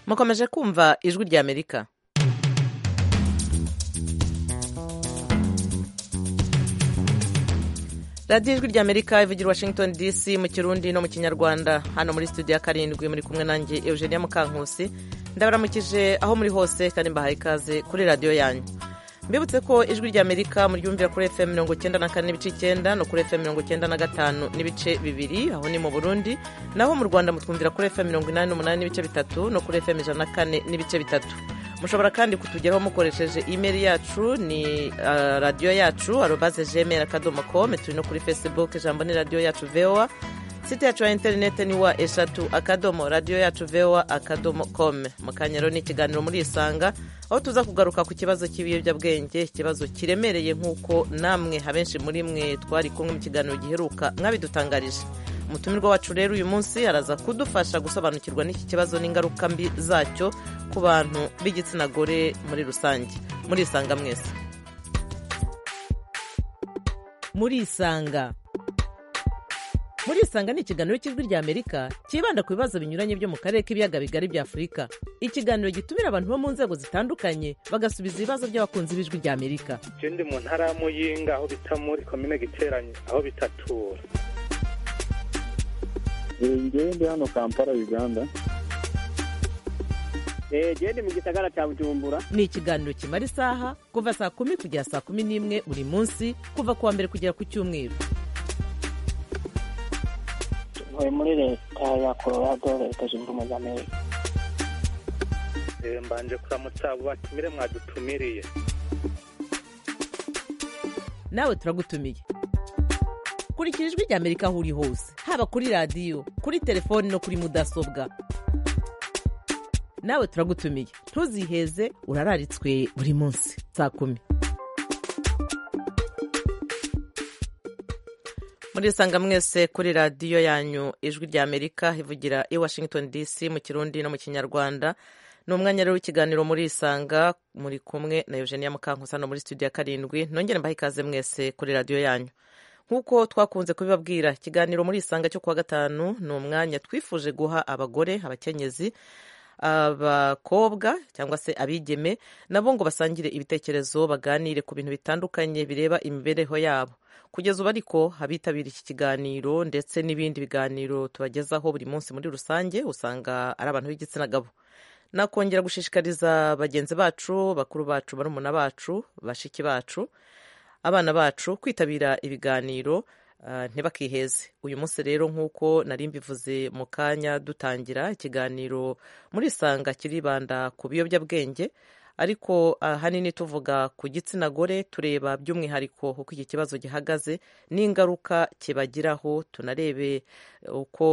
mukomeje kumva ijwi ry'amerika radiyo ijwi ry'amerika ivugira i washington dc mu kirundi no mu kinyarwanda hano muri studio ya karindwi muri kumwe nanjye eugenia mukankusi ndabaramukije aho muri hose kandi mbahaye ikaze kuri radiyo yanyu mbibutse ko ijwi ry'amerika muryumvira kuri fm mirongo icyenda na kane n'ibice icyenda no kuri fm mirongo icyenda na gatanu n'ibice bibiri aho ni mu burundi naho mu rwanda mutwumvira kuri fm mirongo inani n'umunani n'ibice bitatu no kuri fm ijana na kane n'ibice bitatu mushobora kandi kutugeraho mukoresheje imeri yacu ni radiyo yacu arobaze gmail akadomo com turi no kuri facebook ijambo ni radiyo yacu voa site yacu ya interinete ni wa eshatu akadomo radiyo yacu voa akadomo com mu kanya rero ni ikiganiro muri isanga aho tuza kugaruka ku kibazo cy'ibiyobyabwenge ikibazo kiremereye nk'uko namwe abenshi muri mwe twari kumwe mu kiganiro giheruka mwabidutangarije umutumirwa wacu rero uyu munsi araza kudufasha gusobanukirwa n'iki kibazo n'ingaruka mbi zacyo ku bantu b'igitsina gore muri rusange muri isanga mwese muri isanga muri isanga ni ikiganiro cy'ijwi ry'amerika cyibanda ku bibazo binyuranye byo mu karere k'ibiyaga bigari bya afurika ikiganiro gitumira abantu bo mu nzego zitandukanye bagasubiza ibibazo by'abakunzi b'ijwi ry'amerika icyo ndi mu ntara ya muyinga aho bita muri komine giteranye aho bitatura ngewe ndi hano kampala uganda ndi mu gisagara cya bujumbura ni ikiganiro kimara isaha kuva saa kumi kugera saa kumi n'imwe buri munsi kuva ku wa mbere kugera ku cyumweru tuvuye muri leta ya colorado leta zunze ubumwe za amerika mbanje kuramutsa abo batumire mwadutumiriye nawe turagutumiye kurikira ijwi ry'amerika aho uri hose haba kuri radiyo kuri telefoni no kuri mudasobwa nawe turagutumiye ntuziheze urararitswe buri munsi saa kumi muri isanga mwese kuri radiyo yanyu ijwi ry'amerika ivugira i washington dc mu kirundi no mu kinyarwanda ni umwanya rero w'ikiganiro muri isanga muri kumwe na eugenia mukankusa no muri studio ya karindwi nongere mbahe ikaze mwese kuri radiyo yanyu nk'uko twakunze kubibabwira ikiganiro muri isanga cyo kuwa gatanu ni umwanya twifuje guha abagore abakenyezi abakobwa cyangwa se abigeme nabo ngo basangire ibitekerezo baganire ku bintu bitandukanye bireba imibereho yabo kugeza ubu ariko abitabiriye iki kiganiro ndetse n'ibindi biganiro tubagezaho buri munsi muri rusange usanga ari abantu b'igitsina gabo nakongera gushishikariza bagenzi bacu bakuru bacu barumuna bacu bashiki bacu abana bacu kwitabira ibiganiro ntibakiheze uyu munsi rero nk'uko nari mbivuze mu kanya dutangira ikiganiro muri isanga kiribanda ku biyobyabwenge ariko ahanini tuvuga ku gitsina gore tureba by'umwihariko uko iki kibazo gihagaze n'ingaruka kibagiraho tunarebe uko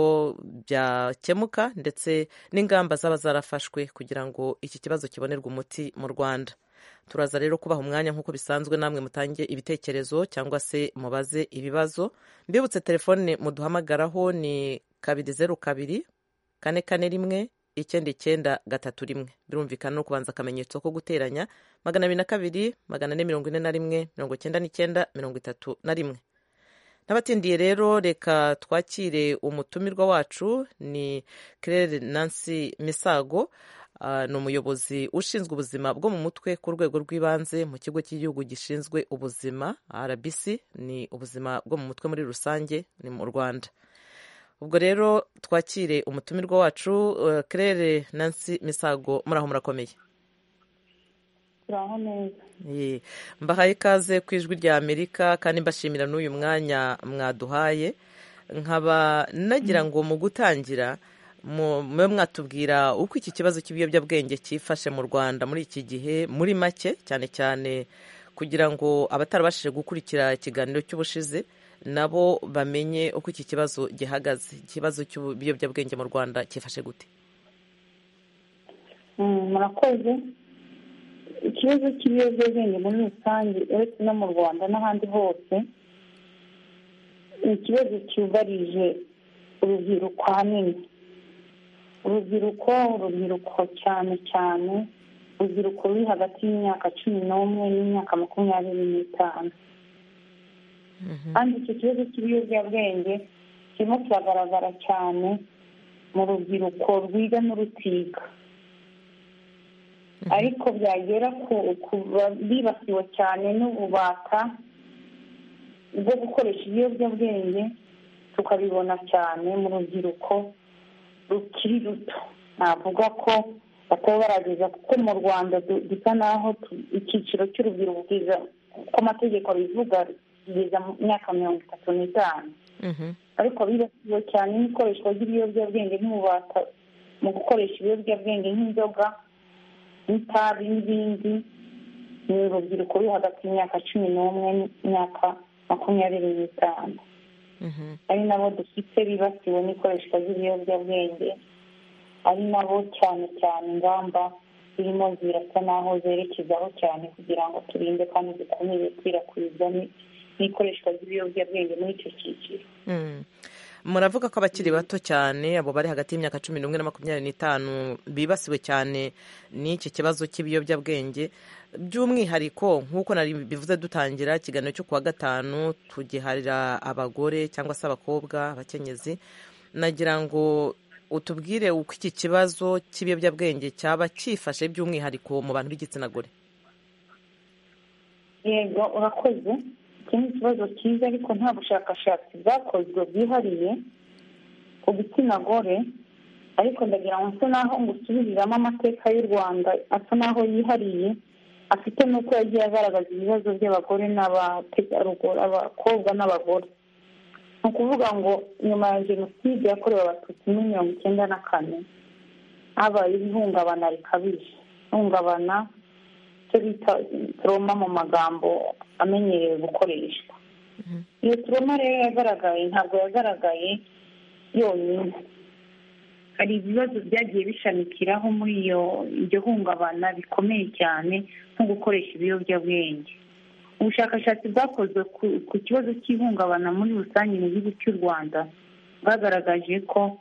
byakemuka ndetse n'ingamba zaba zarafashwe kugira ngo iki kibazo kibonerwe umuti mu rwanda turaza rero kubaha umwanya nk'uko bisanzwe namwe mutange ibitekerezo cyangwa se mubaze ibibazo mbibutse telefone muduhamagaraho ni kabiri zeru kabiri kane kane rimwe icyenda icyenda gatatu rimwe birumvikana no kubanza akamenyetso ko guteranya magana abiri na kabiri magana ane mirongo ine na rimwe mirongo icyenda n'icyenda mirongo itatu na rimwe n'abatindiye rero reka twakire umutumirwa wacu ni claire nancy misago ni umuyobozi ushinzwe ubuzima bwo mu mutwe ku rwego rw'ibanze mu kigo cy'igihugu gishinzwe ubuzima rbc ni ubuzima bwo mu mutwe muri rusange ni mu rwanda ubwo rero twakire umutumirwa wacu claire nancy misago muraho murakomeye mbahaye ikaze ku ijwi rya amerika kandi mbashimira n'uyu mwanya mwaduhaye nkaba nagira ngo mu gutangira mube mwatubwira uko iki kibazo cy'ibiyobyabwenge cyifashe mu rwanda muri iki gihe muri make cyane cyane kugira ngo abatarabashije gukurikira ikiganiro cy'ubushize nabo bamenye uko iki kibazo gihagaze ikibazo cy'ibiyobyabwenge mu rwanda cyifashe gute murakoze ikibazo cy'ibiyobyabwenge muri rusange uretse no mu rwanda n'ahandi hose ni ikibazo cyugarije urubyiruko ahanini urubyiruko urubyiruko cyane cyane urubyiruko ruri hagati y'imyaka cumi n'umwe n'imyaka makumyabiri n'itanu kandi icyo kibazo cy'ibiyobyabwenge kirimo kiragaragara cyane mu rubyiruko rwiga n'urutiga ariko byagera ku- ku ba- bibasiwe cyane n'ububata bwo gukoresha ibiyobyabwenge tukabibona cyane mu rubyiruko rukiri ruto navuga ko bataba barageza kuko mu rwanda du- dusa naho tu- icyiciro cy'urubyiruko kiza uko amategeko abivuga kigeza mu myaka mirongo itatu n'itanu Mhm. ariko bibasiwe cyane n'ikoreshwa ry'ibiyobyabwenge n'ububata mu gukoresha ibiyobyabwenge nk'inzoga n'itabi n'ibindi ni urubyiruko ruri hagati y'imyaka cumi n'umwe n'imyaka makumyabiri n'itanu Mhm. ari nabo dufite bibasiwe n'ikoreshwa ry'ibiyobyabwenge ari nabo cyane cyane ingamba zirimo zirasa naho zerekezaho cyane kugira ngo turinde kandi dukumire ikwirakwizwa ni- n'ikoreshwa ry'ibiyobyabwenge muri icyo cyiciro Mm. muravuga ko abakiri bato cyane abo bari hagati y'imyaka cumi n'umwe na makumyabiri n'itanu bibasiwe cyane n'iki kibazo cy'ibiyobyabwenge by'umwihariko nk'uko nari bivuze dutangira ikiganiro cyo kuwa gatanu tugiharira abagore cyangwa se abakobwa abakenyezi nagira ngo utubwire uko iki kibazo cy'ibiyobyabwenge cyaba cyifashe by'umwihariko mu bantu b'igitsina gore yego urakoze iki ni ikibazo cyiza ariko nta bushakashatsi bwakozwe bwihariye ku gitsina gore ariko ndagira ngo nsa naho ngusubiriramo amateka y'u rwanda asa naho yihariye afite n'uko yagiye agaragaza ibibazo by'abagore n'abategarugori abakobwa n'abagore ni ukuvuga ngo nyuma ya jenoside yakorewe abatutsi muri mirongo icyenda na kane habaye ihungabana rikabije ihungabana icyo bita turoma mu magambo amenyerewe gukoreshwa iyo turoma rero yagaragaye ntabwo yagaragaye yonyine hari ibibazo byagiye bishamikiraho muri iyo iryo hungabana bikomeye cyane nko gukoresha ibiyobyabwenge ubushakashatsi bwakozwe ku- ku kibazo cy'ihungabana muri rusange mu gihugu cy'u rwanda bwagaragaje ko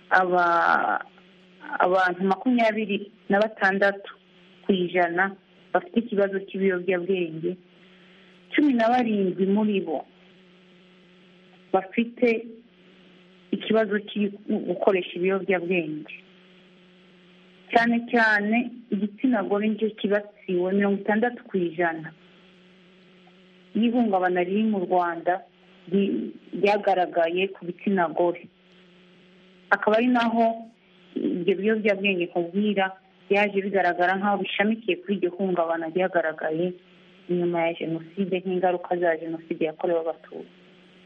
aba abantu makumyabiri na batandatu ku ijana bafite ikibazo cy'ibiyobyabwenge cumi na barindwi muri bo bafite ikibazo cyo gukoresha ibiyobyabwenge cyane cyane igitsina gore nicyo kibasiwe mirongo itandatu ku ijana y'ihungabana riri mu rwanda ry- ryagaragaye ku bitsina gore akaba ari naho ibyo biyobyabwenge nkubwira byaje bigaragara nk'aho bishamikiye kuri iryo hungabana ryagaragaye nyuma ya jenoside nk'ingaruka za jenoside yakorewe abatutsi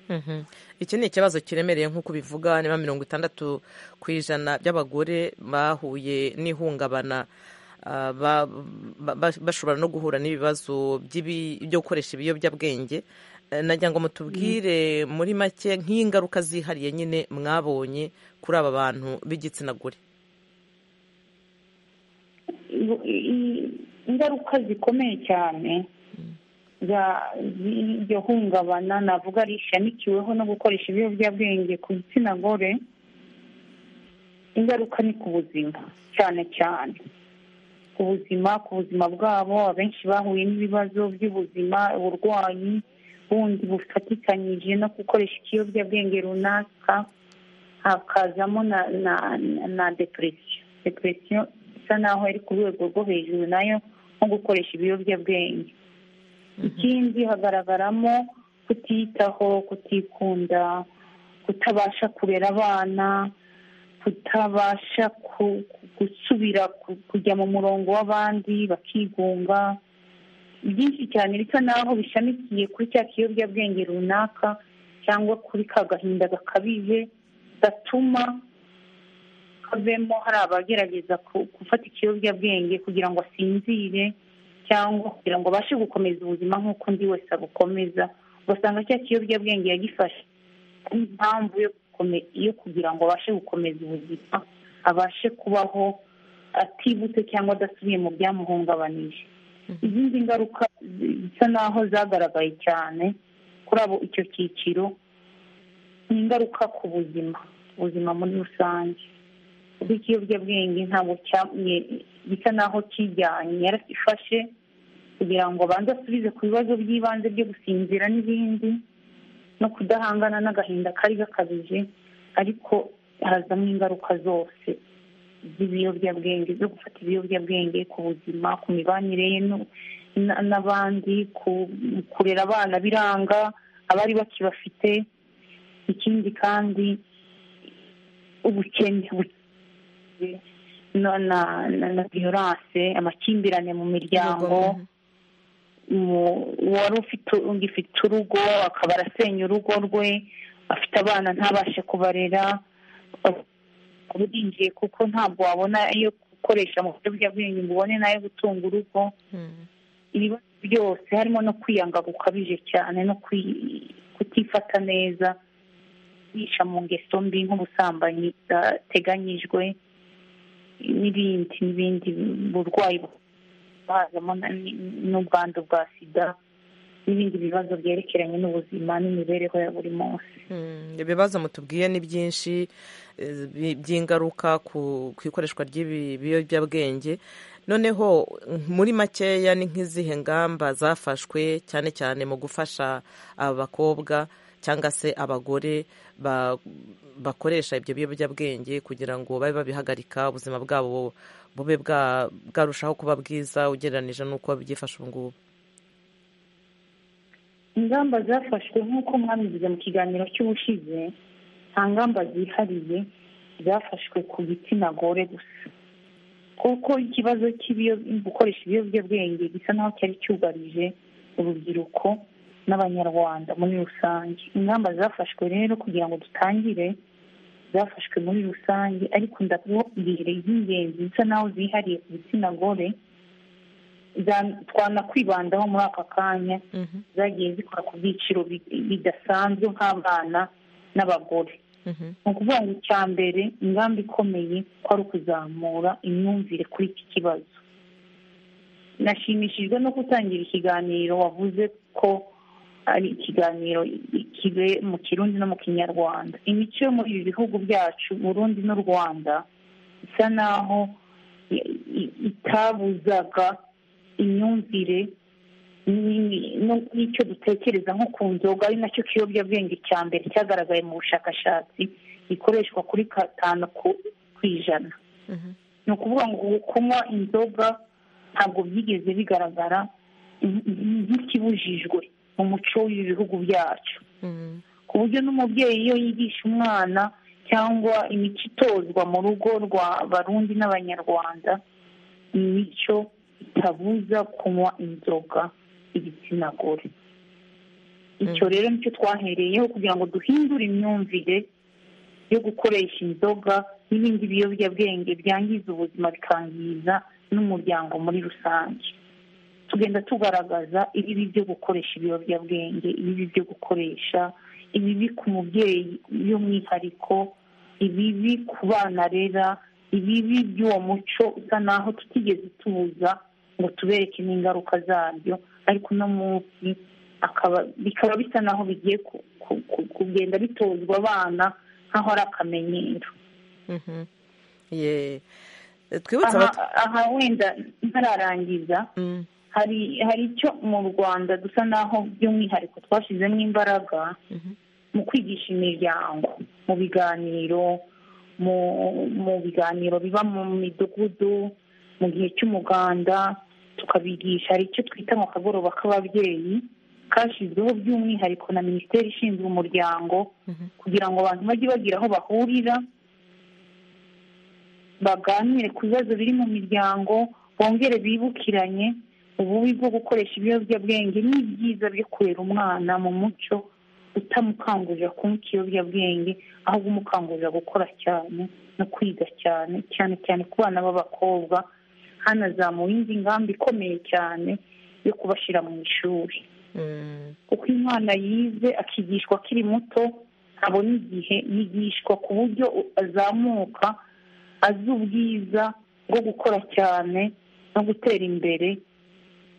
Mhm. iki ni ikibazo kiremereye nk'uko ubivuga niba mirongo itandatu ku ijana by'abagore bahuye n'ihungabana ah, ba- ba- ba- bashobora no guhura n'ibibazo by'ibi- byo gukoresha ibiyobyabwenge Eh, nagira ngo mutubwire muri make nk'ingaruka zihariye nyine mwabonye kuri aba bantu b'igitsina gore I- i- ingaruka zikomeye cyane za- z'iryo hungabana navuga rishamikiweho no gukoresha ibiyobyabwenge ku gitsina gore ingaruka ni ku buzima cyane cyane ku buzima ku buzima bwabo abenshi bahuye n'ibibazo by'ubuzima uburwayi bundi bufatikanyije no gukoresha ikiyobyabwenge runaka hakazamo na na na- na depresiyo depresiyo isa naho ari ku rwego rwo hejuru nayo nko gukoresha ibiyobyabwenge ikindi hagaragaramo kutiyitaho kutikunda kutabasha kurera abana kutabasha ku- gusubira ku- kujya mu murongo w'abandi bakigunga byinshi cyane bisa naho bishamikiye kuri cya kiyobyabwenge runaka cyangwa kuri ka gahinda gakabije gatuma havemo hari abagerageza ku- gufata ikiyobyabwenge kugira ngo asinzire cyangwa kugira ngo abashe gukomeza ubuzima nk'uko undi wese abukomeza ugasanga cya kiyobyabwenge yagifashe ari impamvu yo gukome- yo kugira ngo abashe gukomeza ubuzima abashe kubaho atibutse cyangwa adasubiye mu byamuhungabanije izindi ngaruka zi- zisa naho zagaragaye cyane kuri abo icyo cyiciro ni ingaruka ku buzima ubuzima muri rusange kuko ikiyobyabwenge ntabwo cya- gisa naho kijyanye yarafashe kugira ngo abanze asubize ku bibazo by'ibanze byo gusinzira n'ibindi no kudahangana n'agahinda kari gakabije ariko harazamo ingaruka zose z'ibiyobyabwenge zo gufata ibiyobyabwenge ku buzima ku mibanire ye no- na- n'abandi ku- kurera abana biranga abari bakibafite ikindi kandi ubukene bu- na- na- na- na violence amakimbirane mu miryango mu- uwari ufite ugifite urugo akaba arasenya urugo rwe afite abana ntabashe kubarera urinjiye kuko ntabwo wabona iyo gukoresha mu buryo bw'abwenge ngo ubone n'ayo gutunga urugo Mm. ibibazo byose harimo no kwiyanga gukabije cyane no kwi- kutifata neza kwica mu ngeso mbi nk'ubusambanyi bwateganyijwe n'ibindi n'ibindi burwayi hazamo na- n'ubwandu bwa sida n'ibindi bibazo byerekeranye n'ubuzima n'imibereho ya buri munsi Mm, ibibazo mutubwiye ni byinshi eh, bi- by'ingaruka ku ku ikoreshwa ry'ibi- biyobyabwenge noneho muri makeya ni nk'izihe ngamba zafashwe cyane cyane mu gufasha abakobwa cyangwa se abagore ba- bakoresha ibyo biyobyabwenge kugira ngo babe babihagarika ubuzima bwabo bube bwa- bwarushaho kuba bwiza ugereranyije n'uko byifashe ubu ngubu ingamba zafashwe nk'uko mwabivuze mu kiganiro cy'ubushize nta ngamba zihariye zafashwe ku gitsina gore gusa kuko ikibazo cy'ibiyo- gukoresha ibiyobyabwenge gisa naho cyari cyugarije urubyiruko n'abanyarwanda muri rusange ingamba zafashwe rero kugira ngo dutangire zafashwe muri rusange ariko ndabwire iz'ingenzi zisa naho zihariye ku gitsina gore za- twanakwibandaho muri aka kanya Mhm, zagiye zikora ku byiciro bi- bidasanzwe nk'abana n'abagore mhm, ni ukuvuga ngo icya mbere ingamba ikomeye ko ari ukuzamura imyumvire kuri iki kibazo nashimishijwe no gutangira ikiganiro wavuze ko ari ikiganiro kibe mu kirundi no mu kinyarwanda imico yo muri ibi bihugu byacu burundi n'u rwanda isa naho i- i- itabuzaga imyumvire ni- no- n'icyo dutekereza nko ku nzoga ari nacyo kiyobyabwenge cya mbere cyagaragaye mu bushakashatsi gikoreshwa kuri gatanu ku ku ijana mhm. ni ukuvuga ngo kunywa inzoga ntabwo byigeze bigaragara nk- nk- nk'ikibujijwe mu muco w'ibihugu byacu Mm, ku buryo n'umubyeyi iyo yigisha umwana cyangwa imico itozwa mu rugo rwa barundi n'abanyarwanda ni imico itabuza kunywa inzoga igitsina gore icyo rero nicyo twahereyeho kugira ngo duhindure imyumvire yo gukoresha inzoga n'ibindi biyobyabwenge byangiza ubuzima bikangiza n'umuryango muri rusange tugenda tugaragaza ibibi byo gukoresha ibiyobyabwenge ibibi byo gukoresha ibibi ku mubyeyi by'umwihariko ibibi ku bana arera ibibi by'uwo muco usa naho tutigeze tubuza ngo tubereke n'ingaruka zabyo ariko uno munsi akaba bikaba bisa naho bigiye ku- ku- ku- kugenda bitozwa abana nk'aho ari akamenyero mhm. Ye. twibutse aha abat- aha wenda ntararangiza Mm. hari hari icyo mu rwanda dusa naho by'umwihariko twashyizemo imbaraga Mhm. mu kwigisha imiryango mu biganiro mu mu biganiro biba mu midugudu mu gihe cy'umuganda tukabigisha hari icyo twita mu kagoroba k'ababyeyi kashyizweho by'umwihariko na minisiteri ishinzwe umuryango Mhm. kugira ngo abantu bajye bagira aho bahurira baganire ku bibazo biri mu miryango bongere bibukiranye ububi bwo gukoresha ibiyobyabwenge n'ibyiza byo kurera umwana mu muco utamukangurira kunywa ikiyobyabwenge ahubwo umukangurira gukora cyane no kwiga cyane cyane cyane ku bana b'abakobwa hanazamuwe indi ngamba ikomeye cyane yo kubashyira mu ishuri Mm. kuko iyo umwana yize akigishwa akiri muto abona igihe yigishwa ku buryo azamuka azi ubwiza bwo gukora cyane no gutera imbere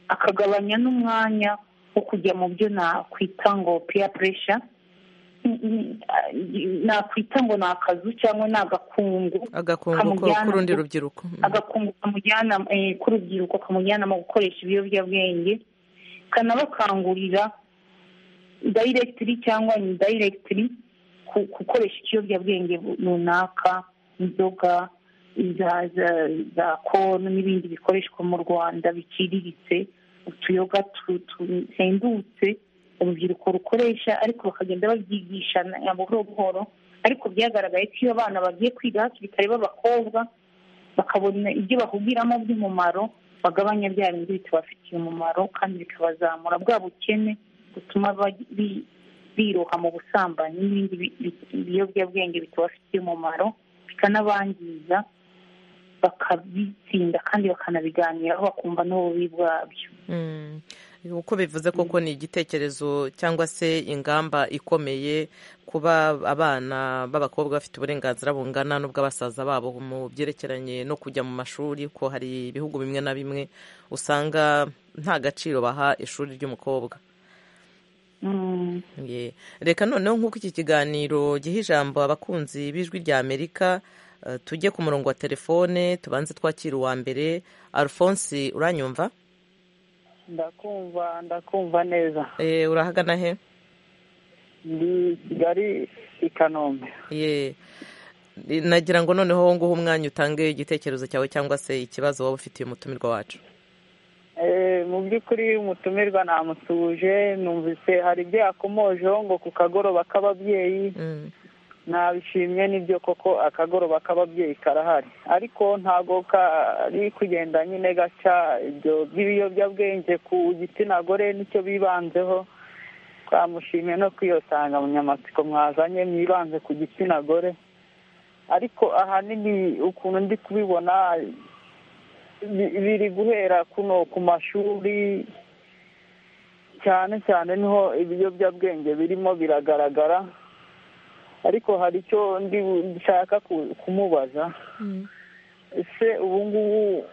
akagabanya n'umwanya wo kujya mu byo nakwita ngo peer pressure N- n- nakwita ngo ni akazu cyangwa ni agakungu agakungu ko- Kamujyana k'urundi ku- rubyiruko Mm. agakungu kamujyana eh, k'urubyiruko kamujyana mu gukoresha ibiyobyabwenge kanabakangurira dayiregitiri cyangwa indiregitiri ku gukoresha ikiyobyabwenge bu- runaka inzoga za za- za kono n'ibindi bikoreshwa mu rwanda biciriritse utuyoga tu- tuhendutse urubyiruko rukoresha ariko bakagenda babyigishana buhoro buhoro ariko byagaragaye ko iyo abana bagiye kwiga hakiri kare b'abakobwa bakabona ibyo bahugiramo by'umumaro bagabanya bya bindi bitabafitiye umumaro kandi bikabazamura bwa bukene butuma bagi- bi- biroha mu busambanyi n'ibindi bi- bi- biyobyabwenge bitabafitiye umumaro bikanabangiza bakabitsinda kandi bakanabiganiraho bakumva n'ububi bwabyo Mm. uko bivuze koko ni igitekerezo cyangwa se ingamba ikomeye kuba abana b'abakobwa bafite uburenganzira bungana n'ubw'abasaza babo mu byerekeranye no kujya mu mashuri ko hari ibihugu bimwe na bimwe usanga nta gaciro baha ishuri ry'umukobwa Mm. Ye. reka noneho nk'uko iki kiganiro giha ijambo abakunzi b'ijwi rya amerika eh, tujye ku murongo wa telefone tubanze twakira uwa mbere alphonse uranyumva ndakumva ndakumva neza Eh, urahagana he ndi kigali i kanombe ye nagira ngo noneho wowe nguhe umwanya utange igitekerezo cyawe cyangwa se ikibazo waba ufitiye umutumirwa wacu Eh, mu by'ukuri umutumirwa namusuje numvise hari ibyo yakomojeho ngo ku kagoroba k'ababyeyi Mm, nabishimye n'ibyo koko akagoroba k'ababyeyi karahari ariko ntabwo kari kugenda nyine gaca ibyo by'ibiyobyabwenge ku gitsina gore nicyo bibanzeho twamushimye no kwiyotanga munyamatsiko mwazanye mwibanze ku gitsina gore ariko ahanini ukuntu ndi kubibona bi- biri guhera kuno ku mashuri cyane cyane niho ibiyobyabwenge birimo biragaragara ariko hari icyo ndi nshaka ku- kumubaza ese ubu ngubu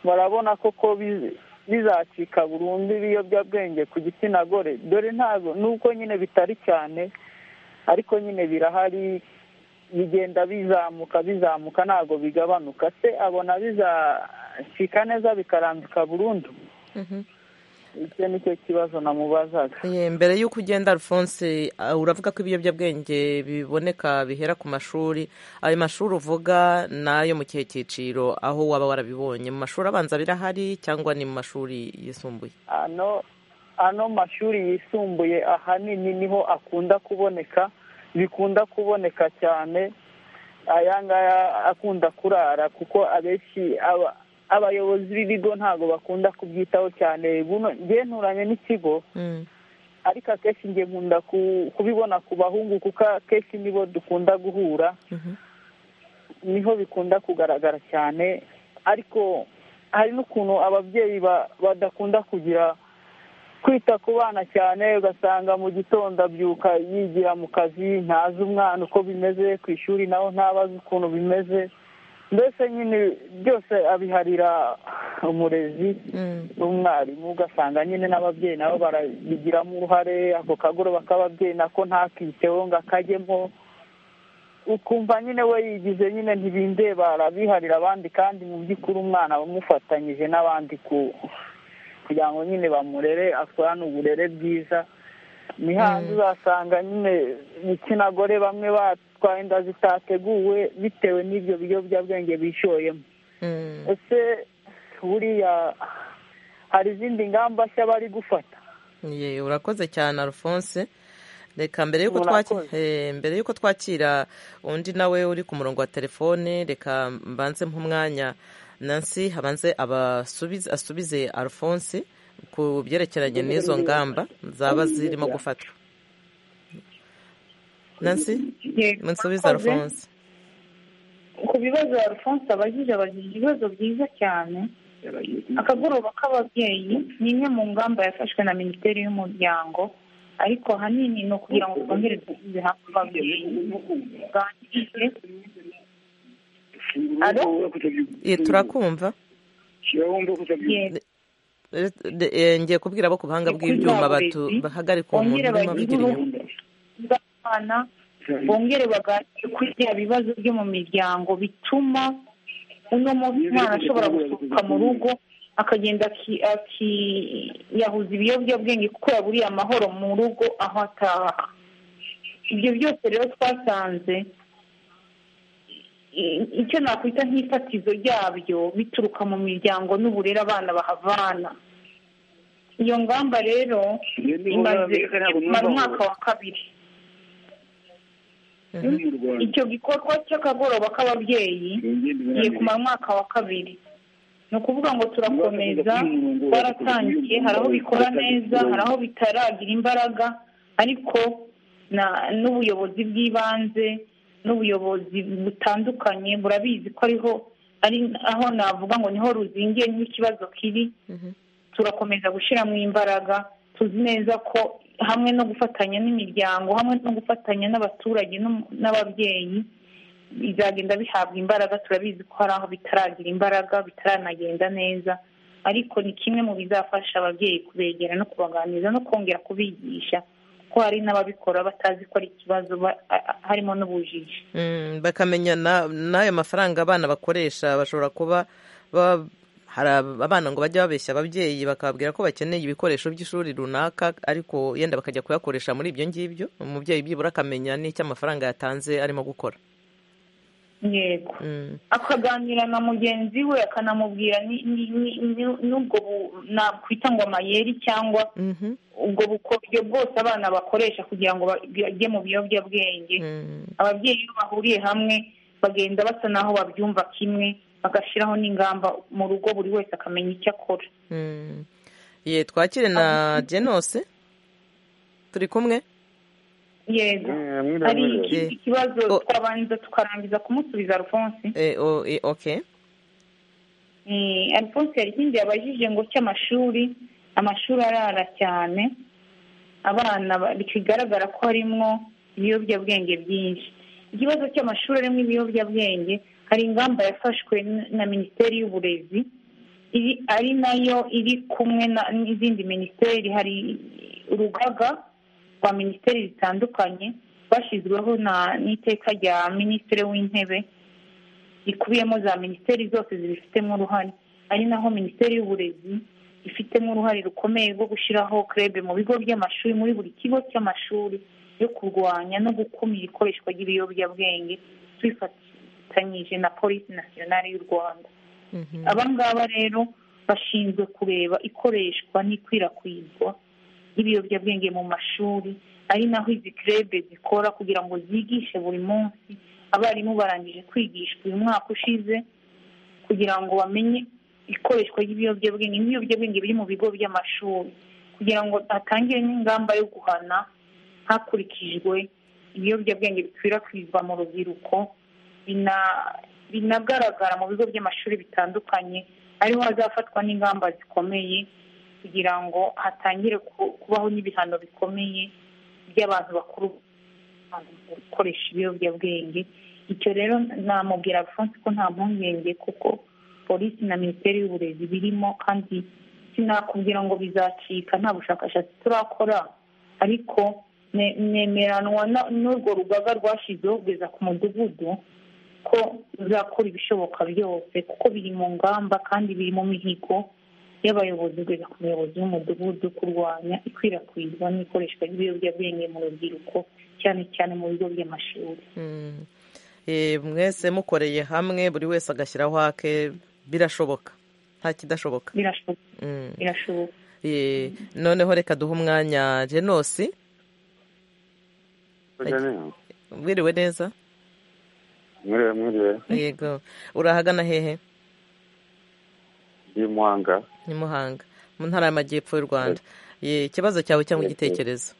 barabona koko bi- bizacika burundu ibiyobyabwenge ku gitsina gore dore ntabwo nubwo nyine bitari cyane ariko nyine birahari bigenda bizamuka bizamuka ntabwo bigabanuka se abona bizacika neza bikarambika burundu mhm. icyo nicyo kibazo namubazaga Ye, mbere y'uko ugenda alphonse ah, uravuga ko ibiyobyabwenge biboneka bihera ku mashuri ayo mashuri uvuga nayo mu kihe cyiciro aho waba warabibonye mu mashuri abanza birahari cyangwa ni mu mashuri yisumbuye ano ano mashuri yisumbuye ahanini niho akunda kuboneka bikunda kuboneka cyane aya ngaya akunda kurara kuko abenshi aba- abayobozi b'ibigo ntabwo bakunda kubyitaho cyane buno njye nturanye n'ikigo Mm, ariko akenshi njye nkunda ku- kubibona ku bahungu kuko akenshi nibo dukunda guhura mhm. niho bikunda kugaragara cyane ariko hari n'ukuntu ababyeyi ba- badakunda kugira kwita ku bana cyane ugasanga mu gitondo abyuka yigira mu kazi ntazi umwana uko bimeze ku ishuri naho ntabazi ukuntu bimeze mbese nyine byose abiharira umurezi Mm, n'umwarimu ugasanga nyine n'ababyeyi nabo barabigiramo uruhare ako kagoroba k'ababyeyi nako ntakiteho ngo akajyemo ukumva nyine we yigize nyine ntibindeba arabiharira abandi kandi mu by'ukuri umwana bamufatanyije n'abandi ku kugira ngo nyine bamurere akorane uburere bwiza ni hanze Mm. uzasanga nyine ibitsina gore bamwe batwaye inda zitateguwe bitewe n'ibyo biyobyabwenge bishoyemo mm. ese buriya hari izindi ngamba nshya bari gufata Ye, urakoze cyane alphonse reka mbere y'uko twakira Murakoze. mbere y'uko twakira undi nawe uri ku murongo wa telefone reka mbanze nk'umwanya nansi habanze abasubize asubize alphonse ku byerekeranye n'izo ngamba zaba zirimo gufatwa nansi Yego, musubize murakoze. alphonse ku bibazo alphonse abajije abajije ibibazo byiza cyane akagoroba k'ababyeyi ni imwe mu ngamba yafashwe na minisiteri y'umuryango ariko ahanini ni ukugira ngo twongere dusize hafi ababyeyi tuganire Ye, turakumva yego, Eh, eh, ngiye kubwira abo ku buhanga Ni bw'ibyuma kubwira batu- abarezi, bahagarika uwo muntu bongere urimo bagire avugira inyuma uruhu rw'abana bongere baganire kuri bya bibazo byo mu miryango bituma uno muntu umwana ashobora gusohoka mu rugo akagenda aki- akiyahuza ibiyobyabwenge kuko yaburiye amahoro mu rugo aho ataha ibyo byose rero twasanze i- icyo nakwita nk'ifatizo ryabyo bituruka mu miryango n'uburere abana bahavana iyo ngamba rero Iyo ni ngamba imaze mbere ntabwo imara numva umwaka ngo- wa kabiri muri mu rwanda icyo gikorwa cy'akagoroba k'ababyeyi kigiye kumara umwaka wa kabiri ni ukuvuga ngo turakomeza twaratangiye hari aho bikora neza hari aho bitaragira imbaraga ariko na- n'ubuyobozi bw'ibanze n'ubuyobozi butandukanye burabizi ko ariho ari aho navuga ngo niho ruzingiye niho ikibazo kiri Mhm. turakomeza gushyiramo imbaraga tuzi neza ko hamwe no gufatanya n'imiryango hamwe no gufatanya n'abaturage n'um- n'ababyeyi bizagenda bihabwa imbaraga turabizi ko hari aho bitaragira imbaraga bitaranagenda neza ariko ni kimwe mu bizafasha ababyeyi kubegera no kubaganiriza no kongera kubigisha ko hari n'ababikora batazi ko ari ikibazo ba- a- a- harimo n'ubujiji Mm, bakamenya na- n'ayo mafaranga abana bakoresha bashobora kuba ba- hari ab- abana ngo bajya babeshya ababyeyi bakababwira ko bakeneye ibikoresho by'ishuri runaka ariko yenda bakajya kuyakoresha muri ibyo ngibyo umubyeyi byibura akamenya n'icyo amafaranga yatanze arimo gukora yego Mm, akaganira na mugenzi we akanamubwira ni- ni- ni- ni- n'ubwo bu- nakwita ngo amayeri cyangwa mhm, ubwo bukoryo bwose abana bakoresha kugira ngo bajye mu biyobyabwenge mm, ababyeyi iyo bahuriye hamwe bagenda basa n'aho babyumva kimwe bagashyiraho n'ingamba mu rugo buri wese akamenya icyo akora mm. ye twakire na jenose turi kumwe yego Eh, mwiriwe, hari mwiriwe. ikindi kibazo Oh. twabanza tukarangiza kumusubiza alphonse Eh, o- eh, ok Eh, alphonse hari ikindi yabajije ngo cy'amashuri amashuri arara cyane abana ba- bigaragara ko harimwo ibiyobyabwenge byinshi ikibazo cy'amashuri arimo ibiyobyabwenge hari ingamba yafashwe n- na minisiteri y'uburezi iri ari nayo iri kumwe na- n'izindi minisiteri hari urugaga rwa minisiteri zitandukanye rwashyizweho na- n'iteka rya minisitiri w'intebe rikubiyemo za minisiteri zose zibifitemo uruhare ari naho minisiteri y'uburezi ifitemo uruhare rukomeye rwo gushyiraho krebe mu bigo by'amashuri muri buri kigo cy'amashuri yo kurwanya no gukumira ikoreshwa ry'ibiyobyabwenge twifatanyije na polisi nasiyonari y'u rwanda Mhm. aba ngaba rero bashinzwe kureba ikoreshwa n'ikwirakwizwa ry'ibiyobyabwenge mu mashuri ari naho izi krebe zikora kugira ngo zigishe buri munsi abarimu barangije kwigishwa uyu mwaka ushize kugira ngo bamenye ikoreshwa ry'ibiyobyabwenge n'ibiyobyabwenge biri mu bigo by'amashuri kugira ngo hatangire n'ingamba yo guhana hakurikijwe ibiyobyabwenge bikwirakwizwa mu rubyiruko bina- binagaragara mu bigo by'amashuri bitandukanye ariho hazafatwa n'ingamba zikomeye kugira ngo hatangire ku- kubaho n'ibihano bikomeye by'abantu bakuru gukoresha ibiyobyabwenge icyo rero namubwira alphonse ko nta mpungenge kuko polisi na minisiteri y'uburezi birimo kandi sinakubwira ngo bizacika nta bushakashatsi turakora ariko ne- nemeranwa na- n'urwo rugaga rwashyizeho kugeza ku mudugudu ko ruzakora ibishoboka byose kuko biri mu ngamba kandi biri mu mihigo y'abayobozi kugeza ku muyobozi w'umudugudu kurwanya ikwirakwizwa n'ikoreshwa ry'ibiyobyabwenge mu rubyiruko cyane cyane mu bigo by'amashuri Mm. Eh, mwese mukoreye hamwe buri wese agashyiraho ake birashoboka nta kidashoboka birashoboka Mm. birashoboka Eh, noneho reka duhe umwanya jenosi wiriwe neza mwiriwe mwiriwe yego urahagana hehe ndi muhanga ni muhanga mu ntara y'amajyepfo y'u rwanda Eh, ikibazo cyawe cyangwa igitekerezo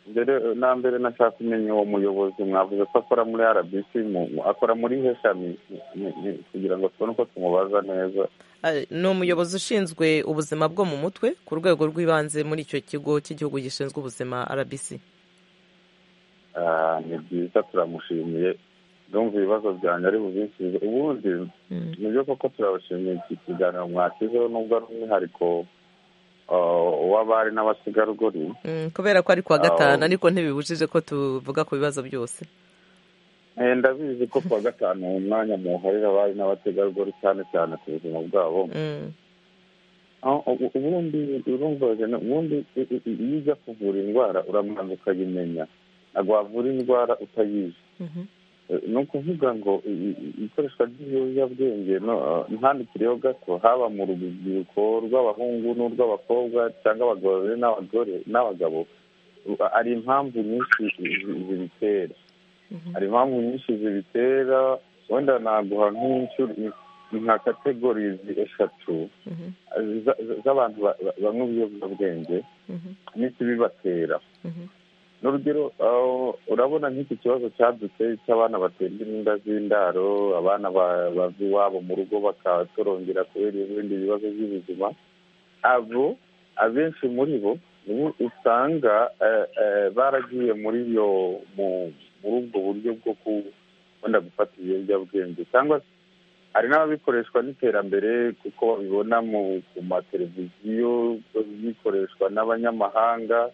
mbere na mbere nashaka kumenya uwo muyobozi mwavuze ko akora muri rbc mu- mu- akora muri he shami Ni- ni- kugira ngo tubone uko tumubaza neza Ah, ni umuyobozi ushinzwe ubuzima bwo mu mutwe ku rwego rw'ibanze muri icyo kigo cy'igihugu gishinzwe ubuzima rbc Ah, ni byiza turamushimiye ndumva ibibazo byanjye ari bubisubize ubundi Mm. nibyo koko turabashimiye iki kiganiro mwashyizeho nubwo ari umwihariko ah, w'abari n'abategarugori Mm, kubera ko ari kuwa Ah, gatanu oh. ariko ntibibujije ko tuvuga ku bibazo byose Eh, ndabizi ko kuwa gatanu uwo mwanya muharira abari n'abategarugori cyane cyane ku buzima bwabo Mm. Ah, ubu- ubundi urumva Jane, ubundi i- i- i- iyo ujya kuvura indwara uramanza ukayimenya ntabwo wavura indwara utayizi Mhm. ni ukuvuga ngo ikoreshwa ry'ibiyobyabwenge ntandikireho gato haba mu rubyiruko rw'abahungu n'urw'abakobwa cyangwa abagore n'abagore n'abagabo hari impamvu nyinshi zibitera hari impamvu nyinshi zibitera wenda naguha nk'inshuro nka kategorizi eshatu z'abantu banywa ibiyobyabwenge n'ikibibatera n'urugero urabona nk'iki kibazo cyadutse cy'abana baterwa inda z'indaro abana bava iwabo mu rugo bakatorongera kubera ibindi bibazo by'ubuzima abo abenshi muri bo usanga baragiye muri iyo muri ubwo buryo bwo kubona gufata ibiyobyabwenge cyangwa hari n'ababikoreshwa n'iterambere kuko babibona ku mateleviziyo bikoreshwa n'abanyamahanga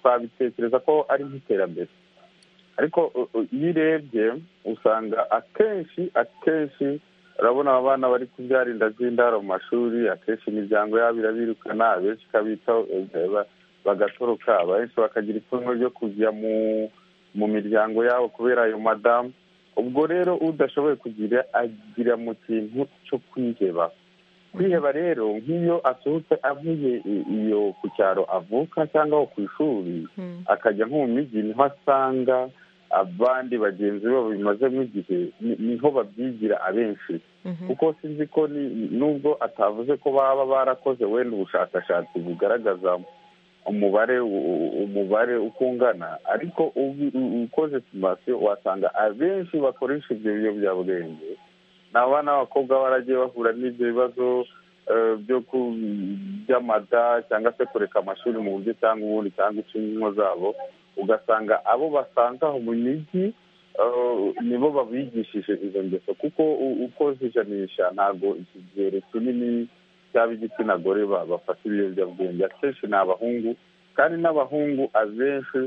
twabitekereza ko ari nk'iterambere ariko iyo urebye usanga akenshi akenshi urabona abana bari kubyara inda z'indaro mu mashuri akenshi imiryango yabo irabirukana abenshi ikabitaho bagatoroka abenshi bakagira ipfunwe ryo kujya mu miryango yabo kubera ayo madamu ubwo rero udashoboye kugira agira mu kintu cyo kwiheba kwiheba rero nk'iyo asohotse avuye iyo ku cyaro avuka cyangwa ku ishuri akajya nko mu mijyi niho asanga abandi bagenzi be babimazemo igihe niho babyigira abenshi kuko sinzi ko nubwo atavuze ko baba barakoze wenda ubushakashatsi bugaragaza umubare umubare uko ungana ariko ukoze simasiyo wasanga abenshi bakoresha ibyo biyobyabwenge ni abana b'abakobwa baragiye bahura n'ibyo bibazo by'amada cyangwa se kureka amashuri mu buryo cyangwa ubundi cyangwa inshingano zabo ugasanga abo basanga aho mu mijyi nibo babigishije izo ngeso kuko uko zijanisha ntabwo iki kigero kinini cy'ab'igitsina gore bafata ibiyobyabwenge akenshi ni abahungu kandi n'abahungu abenshi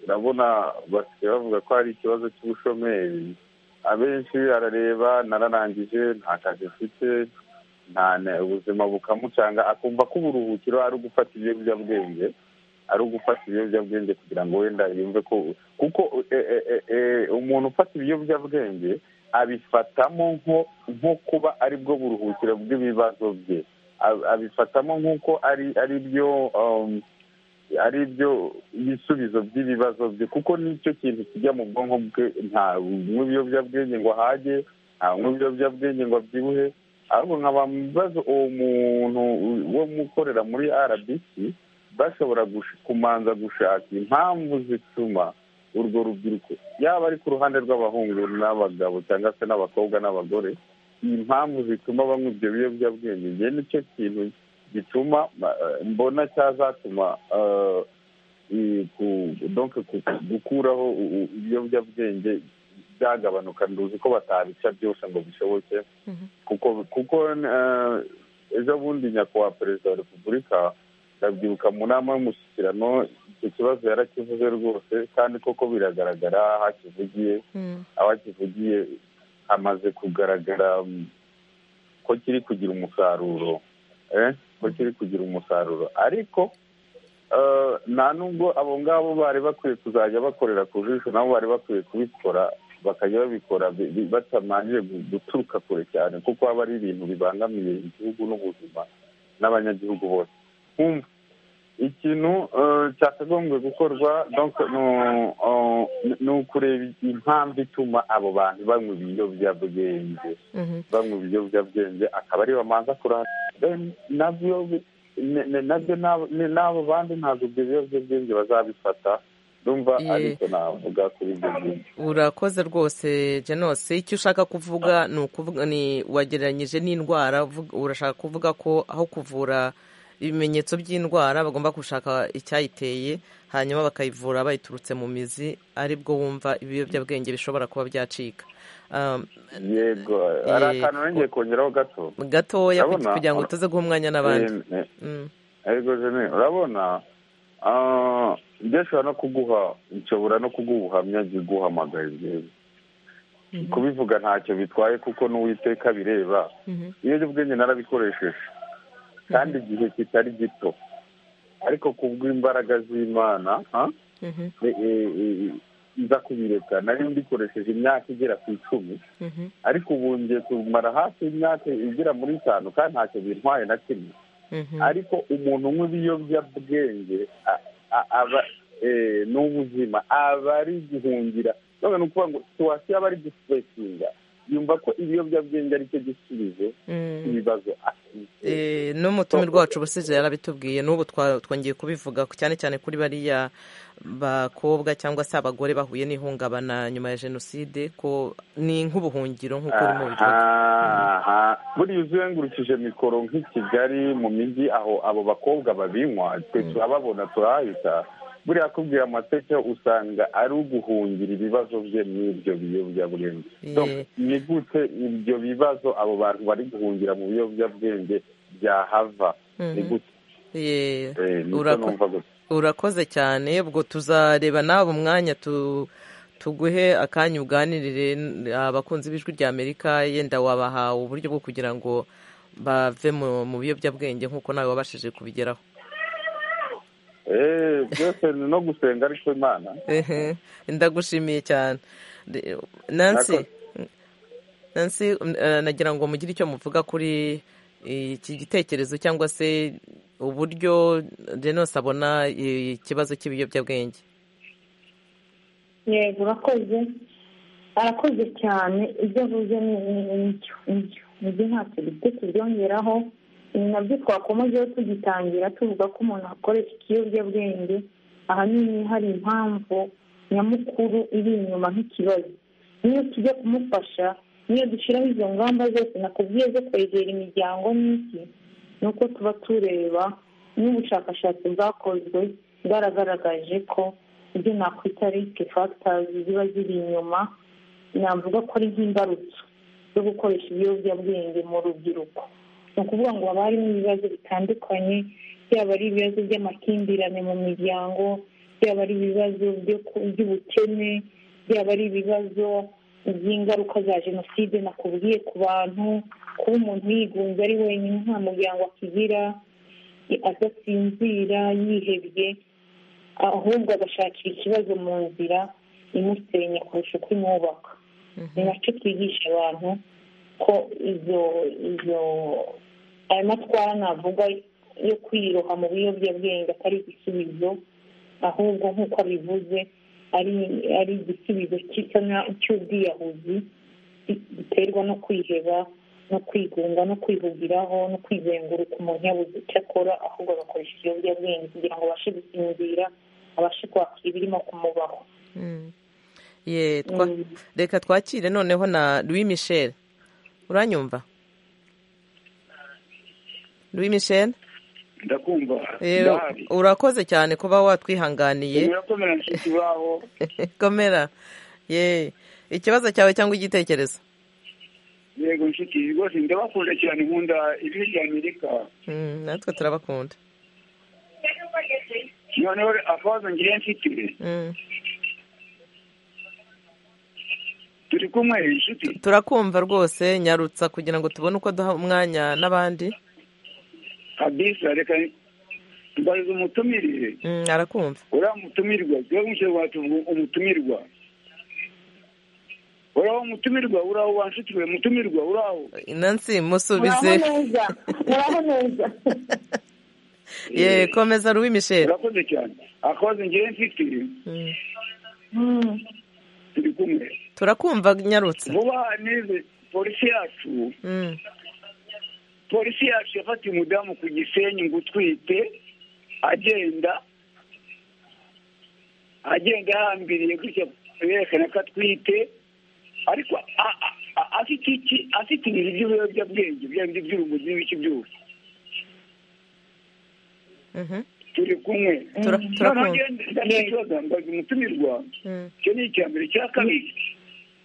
urabona basigaye bavuga ko hari ikibazo cy'ubushomeri abenshi arareba nararangije nta kazi mfite ubuzima bukamucanga akumva ko uburuhukiro ari ugufata ibiyobyabwenge ari ugufata ibiyobyabwenge kugira ngo wenda yumve ko kuko umuntu ufata ibiyobyabwenge abifatamo nko kuba aribwo buruhukiro bw'ibibazo bye abifatamo nk'uko ari ari byo ari byo ibisubizo by'ibibazo bye kuko nicyo kintu kijya mu bwonko bwe nta ibiyobyabwenge ngo ahage nta ibiyobyabwenge ngo abyibuhe ahubwo nkaba bibazo uwo muntu wo mukorera muri rbc bashobora kumanza gushaka impamvu zituma urwo rubyiruko yaba ari ku ruhande rw'abahungu n'abagabo cyangwa se n'abakobwa n'abagore impamvu zituma banywa ibyo biyobyabwenge njye nicyo kintu gituma mbona cyazatuma gukuraho ibiyobyabwenge byagabanuka nduzi ko batabica byose ngo bishoboke kuko ejo bundi nyakubahwa perezida wa repubulika ndabyibuka mu nama y'umushyikirano icyo kibazo yarakivuze rwose kandi koko biragaragara aho akivugiye aho akivugiye hamaze kugaragara ko kiri kugira umusaruro ko kiri kugira umusaruro ariko nta nubwo abo ngabo bari bakwiye kuzajya bakorera ku jisho nabo bari bakwiye kubikora bakajya babikora batamanje guturuka kure cyane kuko haba ari ibintu bibangamiye igihugu n'ubuzima n'abanyagihugu bose ikintu cyakagombye gukorwa ni ukureba impamvu ituma abo bantu banywa ibiyobyabwenge banywa ibiyobyabwenge akaba ariyo bamanza kurahana nabyo n'abo bandi ntabwo ibyo biyobyabwenge bazabifata numva ariko navuga kuri ibyo ngibyo urakoze rwose genose icyo ushaka kuvuga ni ukuvuga ni wagereranyije n'indwara urashaka kuvuga ko aho kuvura ibimenyetso by'indwara bagomba gushaka icyayiteye hanyuma bakayivura bayiturutse mu mizi aribwo wumva ibiyobyabwenge bishobora kuba byacika yego hari akantu nongeye kongeraho gato gatoya kugira ngo tuze guha umwanya n'abandi yego jene urabona ndashobora no kuguha nshobora no kuguha ubuhamya guhamagaye ngewe kubivuga ntacyo bitwaye kuko n'uwiteka bireba ibiyobyabwenge narabikoresheje kandi igihe kitari gito ariko kubw'imbaraga z'imana nza kubireka nari mbikoresheje imyaka igera ku icumi ariko ubu ngiye kumara hafi imyaka igera muri itanu kandi ntacyo bintwaye na kimwe ariko umuntu unywa ibiyobyabwenge a- a- aba eh, ni ubuzima aba ari guhungira none ni ukuvuga ngo situwasiyo aba ari gusipekinga yumva ko ibiyobyabwenge ari cyo gisubizo cy'ibibazo afite Eh, n'umutumirwa wacu ubusije yarabitubwiye n'ubu twa- twongeye kubivuga cyane cyane kuri bariya bakobwa cyangwa se abagore bahuye n'ihungabana nyuma ya jenoside ko ni nk'ubuhungiro nk'uko urimo bivuga aha buriya uzengurukije mikoro nk'i kigali mu mijyi aho abo bakobwa babinywa twe turababona turahita buriya akubwira amateka usanga ari uguhungira ibibazo bye n'ibyo biyobyabwenge Donc, Yeah. ni gute ibyo bibazo abo bantu bari guhungira mu biyobyabwenge byahava ni gute Yeah. Eh, ni cyo Urako- numva gutya urakoze cyane ubwo tuzareba nawe umwanya tu tuguhe akanya uganirire n- abakunzi b'ijwi rya amerika yenda wabahawe uburyo bwo kugira ngo bave mu mu biyobyabwenge nk'uko nawe wabashije kubigeraho Eh, byose ni no gusenga ariko imana Ehe, ndagushimiye cyane De- nancy Nakoze. nancy um, eh, nagira ngo mugire icyo muvuga kuri iki gitekerezo cyangwa se uburyo Denos abona eh, ikibazo cy'ibiyobyabwenge yego urakoze arakoze cyane ibyo avuze ni ni- nicyo nicyo nibyo ntacyo bifite tubyongeraho ni nabyo twakomejeho tugitangira tuvuga ko umuntu akoresha ikiyobyabwenge ahanini hari impamvu nyamukuru iri inyuma nk'ikibazo niyo tujya kumufasha niyo dushyiraho izo ngamba zose nakubwiye zo kwegera imiryango n'iki ni uko tuba tureba n'ubushakashatsi bwakozwe bwaragaragaje ko ibyo nakwita risike fagitazi ziba ziri inyuma navuga ko ari nk'imbarutso zo gukoresha ibiyobyabwenge mu rubyiruko ni ukuvuga ngo haba harimo ibibazo bitandukanye byaba ari ibibazo by'amakimbirane mu miryango byaba ari ibibazo byo ku- by'ubukene byaba ari ibibazo by'ingaruka za jenoside nakubwiye ku bantu kuba umuntu yigunze ari wenyine nta muryango akigira adasinzira yihebye ahubwo agashakira ikibazo mu nzira imusenya kurusha uko imwubaka ni nacyo twigisha abantu ko izo izo ayo matwara navuga yo kwiroha mu biyobyabwenge atari igisubizo ahubwo nk'uko abivuze ari ari igisubizo cy'isa na- cy'ubwiyahuzi gi- giterwa no kwiheba no kwigunga no kwihugiraho no kwizenguruka umuntu yabuze icyo akora ahubwo agakoresha ibiyobyabwenge kugira ngo abashe gusinzira abashe kwakira ibirimo kumubaho Ye, twa- reka twakire noneho na louis michel uranyumva louis michel ndakumva Eh, ndahari urakoze cyane kuba watwihanganiye birakomera nshuti baho komera ye ikibazo cyawe cyangwa igitekerezo yego nshuti rwose ndabakunda cyane nkunda ibihugu bya amerika Mm, natwe turabakunda noneho akabazo ngiye mfite Mm. turi kumwe nshuti turakumva rwose nyarutsa kugira ngo tubone uko duha umwanya n'abandi kabisa reka mbariza umutumirire Mm, arakumva uriya mutumirwa tuba mushyirwa tuvuga umutumirwa uriya umutumirwa uraho wa nshuti we mutumirwa uraho nansi muraho musubize neza muraho neza ye komeza louis michel urakoze cyane akabazo ngiye mfite Mm. Mm. turi kumwe turakumva nyarutsa vuba aha n'izi polisi yacu Mm. polisi yacu yafatiye umudamu ku gisenyi ngo utwite agenda agenda ahambiriye gutya yerekana ko atwite ariko a- a- a- afite iki afite ibintu by'ibiyobyabwenge bya bindi by'urumogi n'ibiki byose Mhm. turi kumwe Tura- noneho turakumva ngende ndafite ikibazo mbaza umutumirwa Mm. icyo ni icya mbere icya kabiri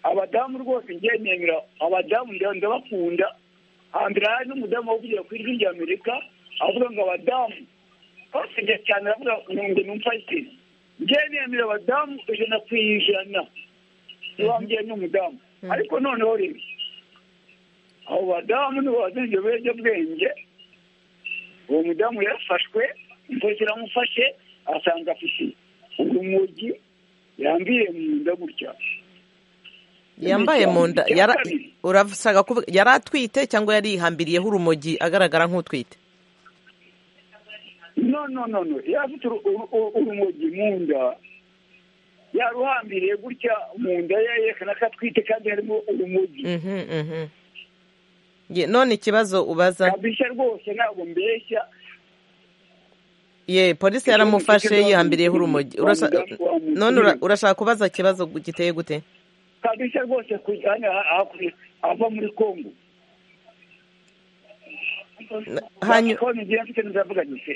abadamu rwose njye nemera abadamu nda- ndabakunda hambere hari n'umudamu wavugira ku ijwi rya amerika avuga ngo abadamu bose njye cyane aravuga ngo numfashe njye nemera abadamu ijana ku ijana niwambye n'umudamu ariko noneho rero abo badamu nibo bazinze ibiyobyabwenge uwo mudamu yafashwe umupolisi aramufashe asanga afite urumogi yambwiye mu nda gutya yambaye mu nda Icya yara- kabiri. urashaka kuvuga yari atwite cyangwa yarihambiriyeho urumogi agaragara nk'utwite no no no no yari afite uru- uru- uru- urumogi mu nda yaruhambiriye gutya mu nda ye yerekana ko atwite kandi harimo urumogi Mhm, mhm. Ye, none ikibazo ubaza kabisa rwose ntabwo mbeshya ye polisi Icyo yaramufashe kibazo yihambiriyeho urumogi wa Urasha- muganga- wa muganga. none ura- urashaka kubaza ikibazo giteye gute kabisa rwose kujyana hakurya ava muri kongo Hanyu- Telefone ngira mfite ndavuga nti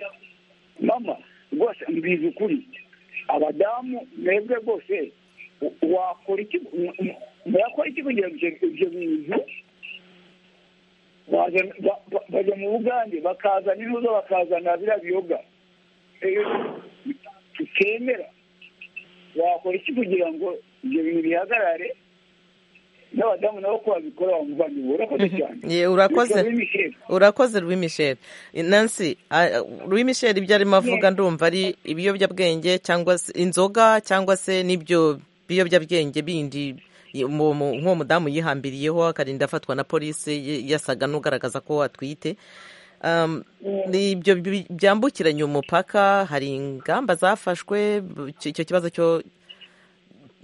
mama rwose mbizi ukuri abadamu mwebwe rwose u- wakora iki mu- mu- mwakora iki kugira ngo ibyo- ibyo bintu baza- ba- ba- bajya mu bugande bakazana intuza bakazana biriya biyoga Eh, tutemera wakora iki kugira ngo ibyo bintu bihagarare n'abadamu nabo ko babikora bamuvanye urakoze cyane ye urakoze Bikaba bimishira. urakoze Louis Michel Nancy ah, Louis Michel ibyo arimo avuga ndumva ari ibiyobyabwenge cyangwa se inzoga cyangwa se n'ibyo biyobyabwenge bindi mu- mu- nk'uwo mudamu yihambiriyeho akarinda afatwa na polisi y- yasaga n'ugaragaza ko atwite Um, ni ibyo bi- byambukiranya umupaka hari ingamba zafashwe bu- icyo kibazo cyo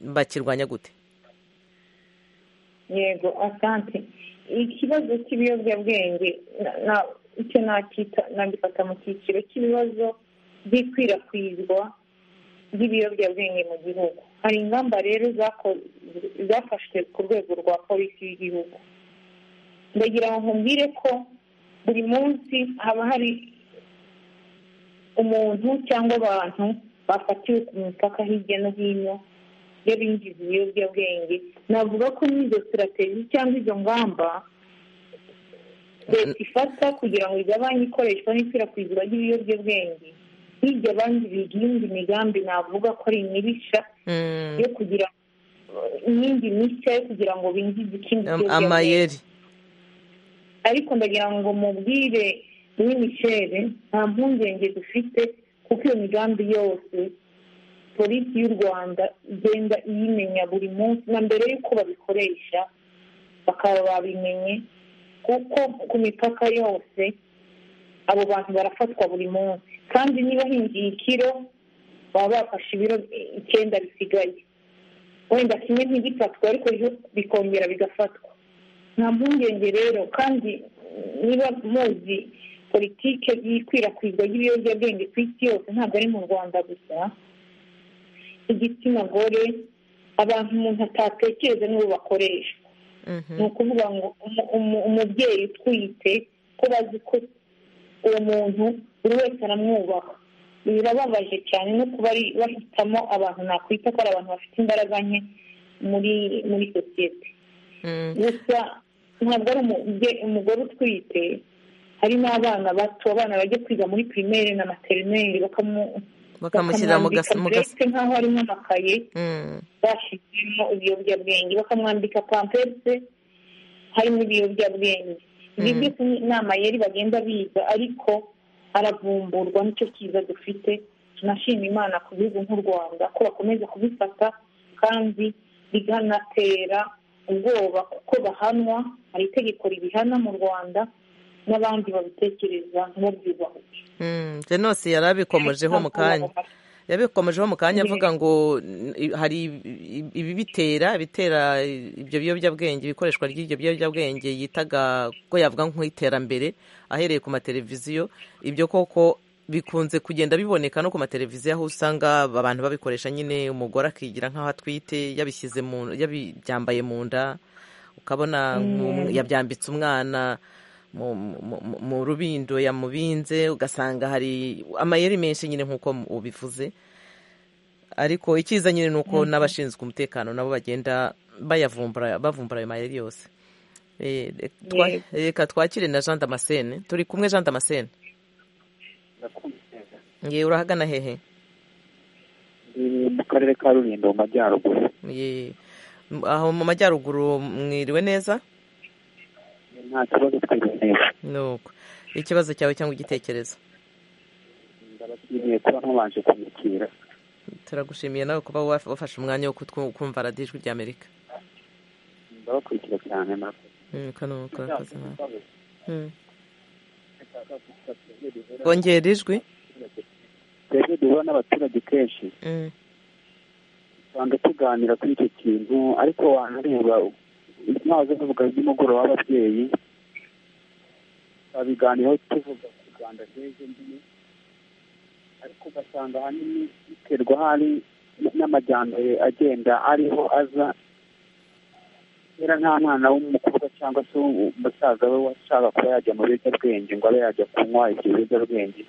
bakirwanya gute yego asante ikibazo cy'ibiyobyabwenge na- na- icyo nakita nagifata mu cyiciro cy'ibibazo by'ikwirakwizwa ry'ibiyobyabwenge mu gihugu hari ingamba rero zako- zafashwe ku rwego rwa polisi y'igihugu ndagira ngo nkubwire ko buri munsi haba hari umuntu cyangwa abantu bafatiwe ku mipaka hirya no hino y'abinjiza ibiyobyabwenge navuga ko n'izo sitrategi cyangwa izo ngamba leta ifata kugira ngo igabanye ikoreshwa n'ikwirakwizwa ry'ibiyobyabwenge hirya abandi biga iyindi migambi navuga ko ari imirishya Mm, yo kugira iyindi mishya yo kugira ngo binjize ikindi am- kiyobyabwenge amayeri ariko ndagira ngo mubwire muri michere nta mpungenge dufite kuko iyo migambi yose polisi y'u rwanda igenda iyimenya buri munsi na mbere y'uko babikoresha bakaba babimenye kuko ku mipaka yose abo bantu barafatwa buri munsi kandi niba hinjiye ikiro baba bafashe ibiro icyenda bisigaye wenda kimwe ntigifatwe ariko ejo bikongera bigafatwa nta mpungenge rero kandi niba muzi politiki y'ikwirakwizwa ry'ibiyobyabwenge ku isi yose ntabwo ari mu rwanda gusa igitsina gore abantu umuntu atatekereza nibo bakoreshwa Mhm. ni ukuvuga ngo umu- umu- umubyeyi utwite ko bazi ko uwo muntu buri wese aramwubaha birababaje cyane no kuba ari- bahitamo abantu nakwita ko ari abantu bafite imbaraga nke muri muri sosiyete Mm. gusa ntabwo ari umubye- umugore utwite hari n'abana bato abana bajya kwiga muri pirimeri na materineri bakamu- bakamushyirira mu gas- mu gas- burete nk'aho harimo amakaye Mm. bashyizemo ibiyobyabwenge bakamwambika pampese harimo ibiyobyabwenge ibi Mm. byose ni amayeri bagenda biga ariko aravumburwa nicyo cyiza dufite tunashima imana ku gihugu nk'u rwanda ko bakomeza kubifata kandi biganatera ubwoba kuko bahanwa hari itegeko ribihana mu rwanda n'abandi babitekereza ntibabyubahwe Mm, Genosi yari abikomojeho mu kanya yabikomojeho mu kanya avuga ngo n- hari ibi- ibibitera bitera ibyo biyobyabwenge ibikoreshwa ry'ibyo biyobyabwenge yitaga ko yavuga nk'iterambere ahereye ku mateleviziyo ibyo koko bikunze kugenda biboneka no ku mateleviziyo aho usanga abantu babikoresha nyine umugore akigira nk'aho atwite yabishyize mu yabi- byambaye mu nda ukabona nk- yabyambitse umwana mu, mu, mu- mu rubindo yamubinze ugasanga hari amayeri menshi nyine nk'uko mu- ubivuze ariko icyiza nyine ni uko n'abashinzwe umutekano nabo bagenda bayavumbura bavumbura ayo mayeri yose Eh, re- twa- Yego. reka twakire na jean damascene turi kumwe jean damascene ye urahagana hehe mu karere ka rulindo mu majyaruguru ye m- aho mu majyaruguru mwiriwe neza nta kibazo twiriwe neza nuko ikibazo cyawe cyangwa igitekerezo ndabashimiye kuba nkabanje kumukira turagushimiye nawe kuba wafashe umwanya wo kumva radiyo ijwi ry'amerika ndabakurikira cyane murakoze kanuka akazi nawe bongera ijwi twebwe duhura n'abaturage kenshi Mm, usanga tuganira kuri icyo kintu ariko wanareba inama zo kuvuga z'umugoroba w'ababyeyi babiganiraho tuvuga ku rwanda rw'ejo mbere ariko ugasanga ahanini biterwa hari n'amajyambere agenda ariho aza kera nta mwana w'umukobwa cyangwa se umusaza we washaka kuba yajya mu biyobyabwenge ngo abe yajya kunywa ibyo biyobyabwenge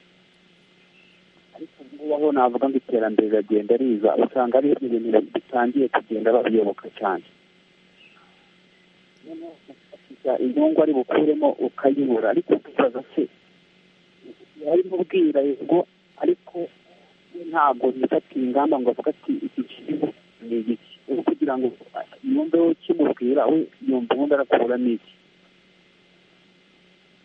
ariko ubu ngubu aho navuga ngo iterambere riragenda riza usanga ari ibintu bitangiye kugenda babiyoboka cyane noneho ufashisha inyungu ari bukuremo ukayibura ariko ukibaza se yari mubwira yego ariko we ntabwo yifatiye ingamba ngo avuga ati iki kintu ni igiki ubu kugira ngo yumve we kimubwira we yumva ubundi arakuramo iki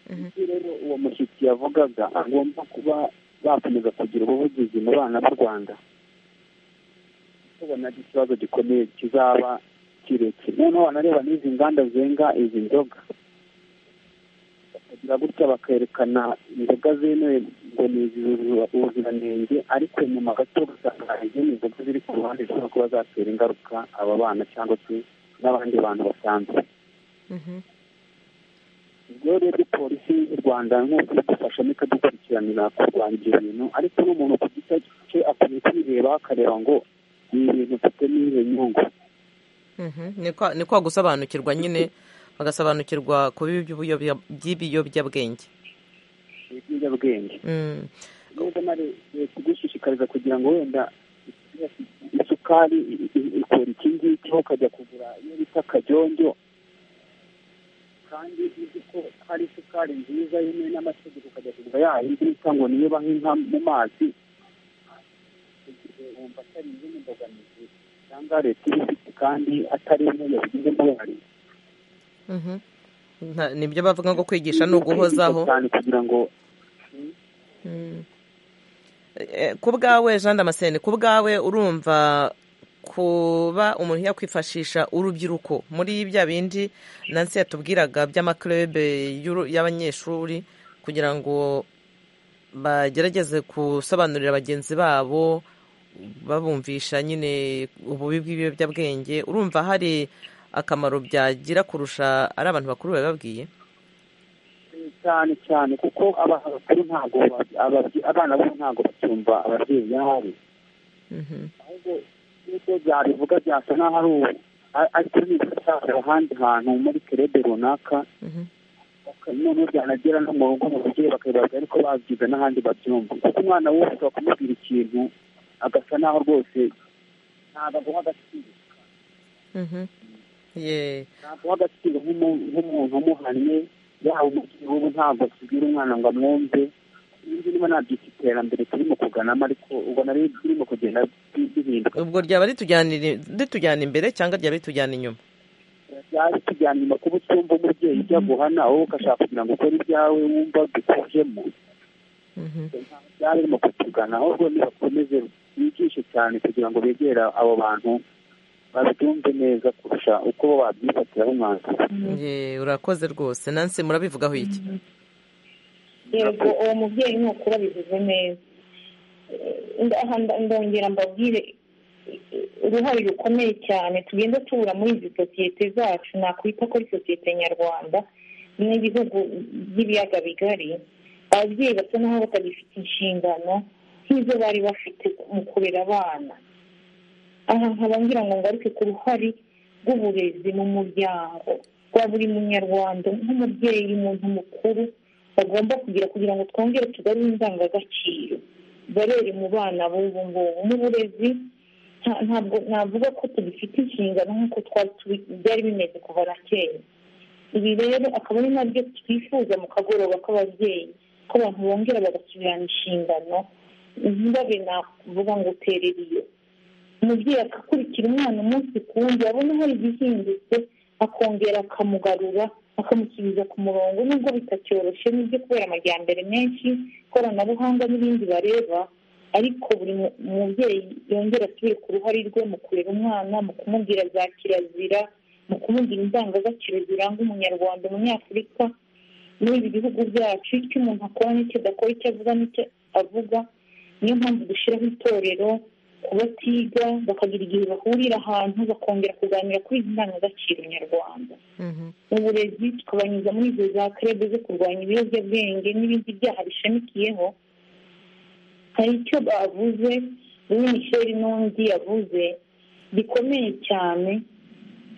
mhm. Iyo rero uwo mushyitsi yavugaga agomba kuba bakomeza kugira ubuvugizi mu bana b'u rwanda tubona ari ikibazo gikomeye kizaba kirekire noneho wanareba n'izi nganda zenga izi nzoga bakagira gutya bakerekana inzoga zemewe ngo ni izujuje ubuziranenge ariko nyuma gato ugasanga hari izindi nzoga ziri ku ruhande zishobora kuba zatera ingaruka aba bana cyangwa se n'abandi bantu basanzwe Mhm. ubwo rero polisi y'u rwanda nk'uko idufashamo ikadukurikiranira kurwanya ibyo bintu ariko n'umuntu ku giti cye akwiye kwireba akareba ngo ni ibintu mfite n'iyo nyungu Mhm, ni kwa- ni kwa gusobanukirwa nyine bagasobanukirwa ku bibi by'ubuyoboya- by'ibiyobyabwenge ibiyobyabwenge Mm, nubwo na re- leta igushishikariza kugira ngo wenda isukari i- i- ikora iki ngiki aho ukajya kugura iyo bita kajonjo kandi uzi ko hari isukari nziza yemewe n'amategeko ukajya kugura ya yindi bita ngo niyo bahinka mu mazi igihe wumva atari izindi mbogamizi cyangwa leta ibifite kandi atari imwe yabigizemo uruhare mhm. Nta- nibyo bavuga ngo kwigisha ni uguhozaho cyane kugira ngo Mm. Eh, ku bwawe jean damascene ku bwawe urumva kuba umuntu yakwifashisha urubyiruko muri bya bindi nansi yatubwiraga by'amakurebe y'abanyeshuri kugira ngo bagerageze gusobanurira bagenzi babo babumvisha nyine ububi bw'ibiyobyabwenge urumva hari akamaro byagira kurusha ari abantu bakuru babibabwiye cyane cyane kuko abana bakuru ntabwo ba- ababye- abana bo ntabwo bacyumva ababyeyi nabi Mhm. ahubwo nk'uko byabivuga byasa n'aho ari ubu ariko nibasakira ahandi hantu muri kerebe runaka Mhm. baka- noneho byanagera no mu rugo mu babyeyi bakabibaza ariko babyiga n'ahandi babyumva kuko umwana wese wakumubwira ikintu agasa n'aho rwose ntabwo aguha agaciro Mhm. Yeah. ntabwo uha agaciro nk'umu- nk'umuntu umuhannye yaba umubyeyi w'ubu ntabwo akibwira umwana ngo amwumve ibyo niba nabyita iterambere turimo kuganamo ariko ubona rero birimo kugenda bi- bihinduka ubwo ryaba ritujyanira- ritujyana imbere cyangwa ryaba ritujyana inyuma byari tujyana inyuma kuba utumva umubyeyi ujya guhana wowe ugashaka kugira ngo ukore ibyawe wumva dukujemo Mhm. byari birimo kutugana ahubwo nibakomeze bigishe cyane kugira ngo begera abo bantu babyumve neza kurusha uko bo babyifatiraho umwanzuro Yeah, urakoze rwose nansi murabivugaho iki yego uwo mubyeyi ni ukuri abivuze neza Aha nda- ndongera mbabwire uruhare rukomeye cyane tugenda tubura muri izi sosiyete zacu nakwita ko ari sosiyete nyarwanda n'ibihugu by'ibiyaga bigari ababyeyi basa n'aho batagifite inshingano nk'izo bari bafite mu kurera abana aha nkaba ngira ngo ngaruke ku ruhare rw'uburezi mu muryango rwa buri munyarwanda nk'umubyeyi umuntu mukuru bagomba kugira kugira ngo twongere tugarure indangagaciro barere mu bana b'ubu ngubu mu burezi nta- ntabwo navuga ko tugifite inshingano nk'uko twari tubi- byari bimeze kuva na kera ibi rero akaba ari nabyo twifuza mu kagoroba k'ababyeyi ko abantu bongera bagasubirana inshingano ntibabe navuga ngo uterera iyo umubyeyi agakurikira umwana umunsi ku wundi abona hari igihindutse akongera akamugarura akamusubiza ku murongo nubwo bitacyoroshye n'ibyo kubera amajyambere menshi ikoranabuhanga n'ibindi bareba ariko buri mu- mubyeyi yongera asubire ku ruhare rwe mu kurera umwana mu kumubwira za kirazira mu kumubwira indangagaciro ziranga umunyarwanda umunyafurika muri ibi bihugu byacu icyo umuntu akora n'icyo adakora icyo avuga n'icyo avuga niyo mpamvu dushyiraho itorero ku batiga bakagira igihe bahurira ahantu bakongera kuganira kuri izi ndangagaciro nyarwanda Mhm. mu burezi tukabanyuza muri izo za karebe zo kurwanya ibiyobyabwenge n'ibindi byaha bishamikiyeho hari icyo bavuze uwo misheri n'undi yavuze gikomeye cyane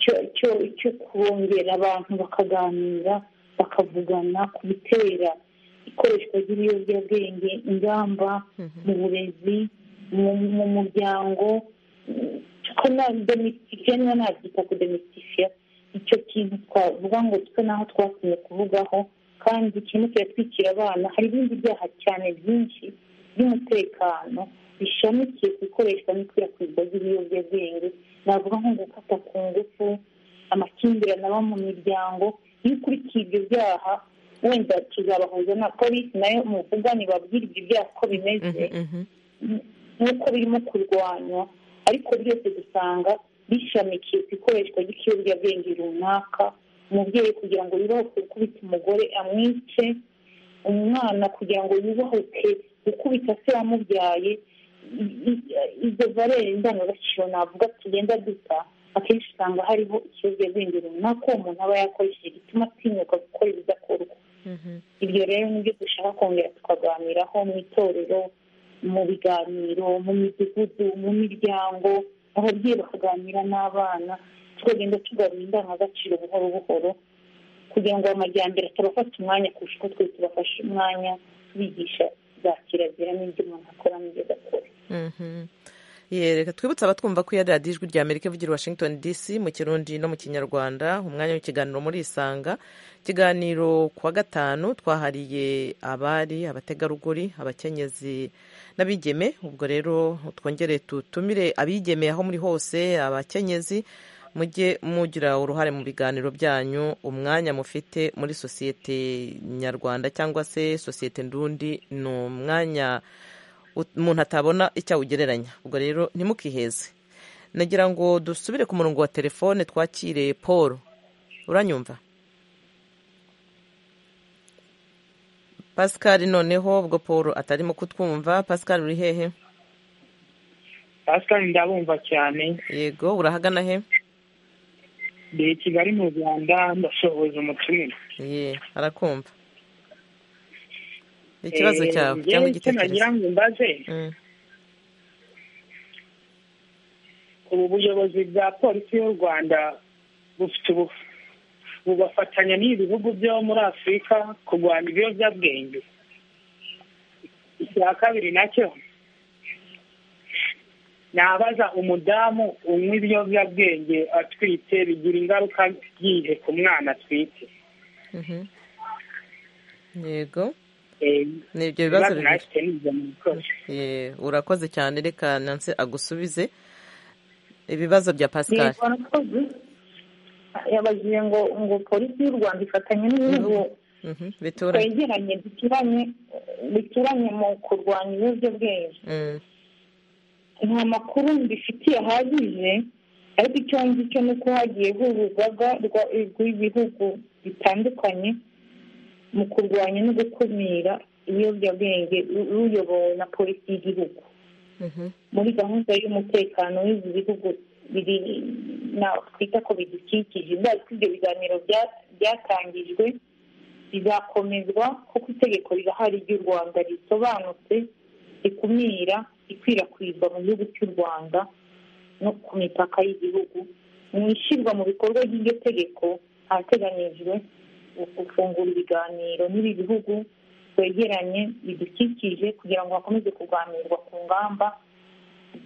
cyo cyo cyo kurongera abantu bakaganira bakavugana ku bitera ikoreshwa ry'ibiyobyabwenge ingamba mu burezi mu- mu muryango ko na domestika niba nabyita ku domestika icyo kintu twavuga ngo twe naho twasinye kuvugaho kandi ikintu kiratwikira abana hari ibindi byaha cyane byinshi by'umutekano bishamikiye ku ikoreshwa n'ikwirakwizwa ry'ibiyobyabwenge navuga nko gufata ku ngufu amakimbirane aba mu miryango iyo ukurikiye ibyo byaha wenda tuzabahuza na polisi nayo muvugane babwire ibyo byaha uko bimeze Mhm. nk'uko birimo kurwanywa ariko byose dusanga bishamikiye ku ikoreshwa ry'ikiyobyabwenge runaka umubyeyi kugira ngo yubahuke gukubita umugore amwice umwana kugira ngo yubahuke gukubita se wamubyaye I- i- izo valere ndangagaciro navuga tugenda duta akenshi usanga hariho ikiyobyabwenge runaka uwo muntu aba yakoresheje gituma atinyuka gukora ibidakorwa Mhm. ibyo rero nibyo dushaka kongera tukaganiraho mu itorero mu biganiro mu midugudu mu miryango ababyeyi bakaganira n'abana tukagenda tugarura indangagaciro buhoro buhoro kugira ngo amajyambere atabafata umwanya kurusha uko twese tubafashe umwanya tubigisha za kirazira n'ibyo umuntu akora n'ibyo adakora Mhm. Ye, reka twibutse abatwumva ko iya radiyo ijwi ry'amerika ivugira i washington dc mu kirundi no mu kinyarwanda umwanya w'ikiganiro muri isanga ikiganiro ku wa gatanu twahariye abari abategarugori abakenyezi n'abigeme ubwo rero twongere tutumire abigeme aho muri hose abakenyezi mujye mugira uruhare mu biganiro byanyu umwanya mufite muri sosiyete nyarwanda cyangwa se sosiyete ndundi ni umwanya ut- umuntu atabona icyo awugereranya ubwo rero ntimukiheze nagira ngo dusubire ku murongo wa telefone twakire paul uranyumva pascal noneho ubwo paul atarimo kutwumva pascal uri hehe pascal ndabumva cyane yego urahagana he ndi i kigali mu rwanda ndasohoza umutumire ye arakumva ikibazo cyawe cyangwa icyo nagira igitekerezo ngo mbaze Mm, ubu buyobozi bwa polisi y'u rwanda bufite ubu bubafatanya n'ibi bihugu byo muri afurika kurwanya ibiyobyabwenge icya kabiri nacyo nabaza umudamu unywa ibiyobyabwenge atwite bigira ingaruka yihe ku mwana atwite mhm. yego Eh, ni ibyo bibazo ibibazo bibiri nafite ni ibyo mubikoze. Ye, urakoze cyane reka nanse agusubize ibibazo bya pascal Yego, arakoze. yabajije ngo ngo polisi y'u rwanda ifatanya n'ibihugu Mhm, bituranye twegeranye duturanye bituranye mu kurwanya ibiyobyabwenge Mm, nta makuru mbifitiye ahagije ariko icyo nzi cyo ni uko hagiye hururwaga rw'ibihugu bitandukanye mu kurwanya no gukumira ibiyobyabwenge ru- ruyobowe na polisi y'igihugu mhm, muri gahunda y'umutekano w'ibi bihugu biri na twita ko bidukikije bwa- ibyo biganiro bya- byatangijwe bizakomezwa kuko itegeko rirahari ry'u rwanda risobanutse rikumira ikwirakwizwa mu gihugu cy'u rwanda no ku mipaka y'igihugu mu ishyirwa mu bikorwa ry'iryo tegeko hateganijwe gufungura ibiganiro n'ibi bihugu twegeranye bidukikije kugira ngo hakomeze kuganirwa ku ngamba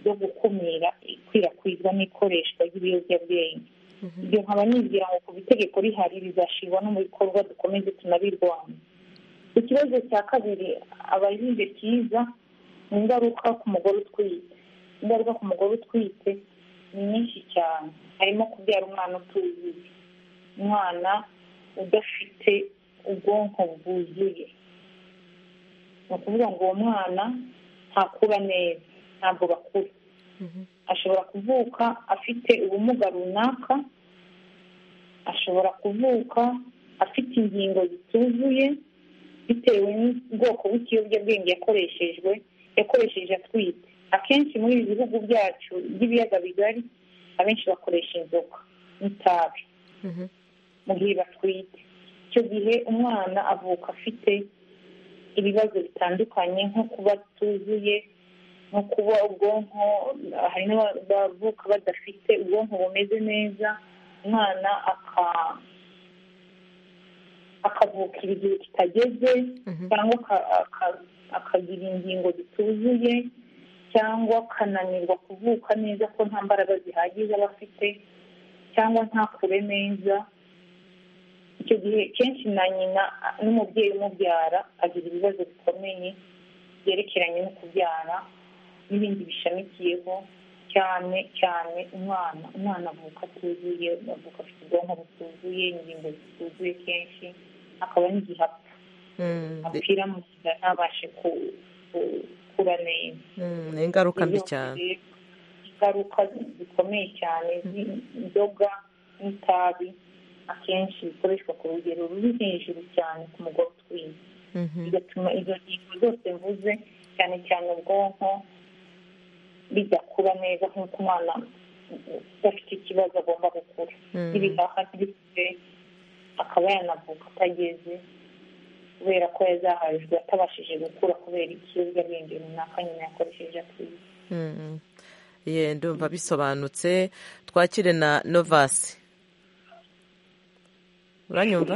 zo gukumira ikwirakwizwa n'ikoreshwa ry'ibiyobyabwenge ibyo nkaba nigira ngo ku itegeko rihari rizashyirwa no mu bikorwa dukomeze tunabirwanya ku kibazo cya kabiri abajije cyiza ni ingaruka ku mugore utwite ingaruka ku mugore utwite ni nyinshi cyane harimo kubyara umwana utuzuye umwana udafite ubwonko bwuzuye ni ukuvuga ngo uwo mwana ntakura neza ntabwo bakura ashobora kuvuka afite ubumuga runaka ashobora kuvuka afite ingingo zituzuye bitewe n'ubwoko bw'ikiyobyabwenge yakoreshejwe yakoresheje atwite akenshi muri ibi bihugu byacu by'ibiyaga bigari abenshi bakoresha inzoga n'itabi mu gihe batwite icyo gihe umwana avuka afite ibibazo bitandukanye nko kuba tuzuye nko kuba ubwonko hari n'abavuka badafite ubwonko bumeze neza umwana akavukira igihe kitageze cyangwa akagira ingingo zituzuye cyangwa akananirwa kuvuka neza ko nta mbaraga zihagije aba afite cyangwa ntakure neza icyo gihe kenshi na nyina n'umubyeyi umubyara agira ibibazo bikomeye byerekeranye no kubyara n'ibindi bishamikiyeho cyane cyane umwana umwana avuka atuzuye avuka afite ubwonko butuzuye ingingo zituzuye kenshi akaba n'igihe apfa apfira mu nda ntabashe gukura neza ni ingaruka mbi cyane ingaruka zikomeye cyane z'inzoga n'itabi akenshi bikoreshwa ku rugero ruri hejuru cyane ku mugore utwite bigatuma izo ngingo zose mvuze cyane cyane ubwonko bidakura neza nk'uko umwana udafite ikibazo agomba gukura n'ibihaha bifite akaba yanavuka atageze kubera ko yazahajwe atabashije gukura kubera ikiyobyabwenge runaka nyuma yakoresheje atwite ndumva bisobanutse twakire na novasi uranyumva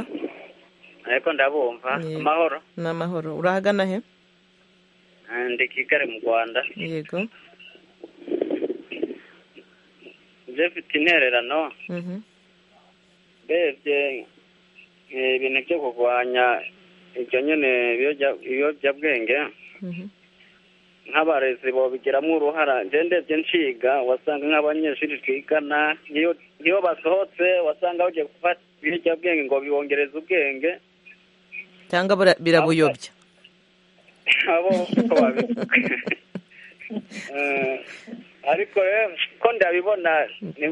ariko ndabumva amahoro ni amahoro urahagana he ndi kigali mu rwanda yego mfite intererano ndebye ibintu byo kurwanya ibyo nyine ibiyobyabwenge nk'abarezi babigiramo uruhara ndebye nshiga wasanga nk'abanyeshuri twigana iyo basohotse wasanga bagiye gufata ibiyobyabwenge ngo bibongereze ubwenge cyangwa birabuyobya abo uko babivuga ariko rero ko ndabibona ni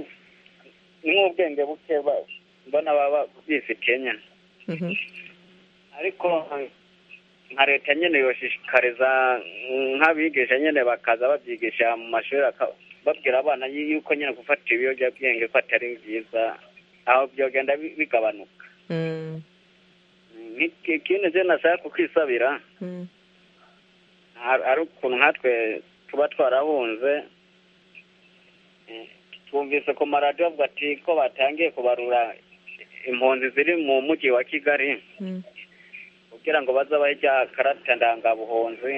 nk'ubwenge buke mbona baba bifitiye nyine ariko nka leta nyine yoshishikariza nk'abigisha nyine bakaza babyigisha mu mashuri babwira abana yuko nyine gufata ibiyobyabwenge ko atari byiza aho byagenda bigabanuka ikindi rero nashaka kukwisabira ari ukuntu nkatwe tuba twarahunze twumvise ku maradiyo avuga ati ko batangiye kubarura impunzi ziri mu mujyi wa kigali kugira ngo bazabahe ijya karata ndangabuhunzi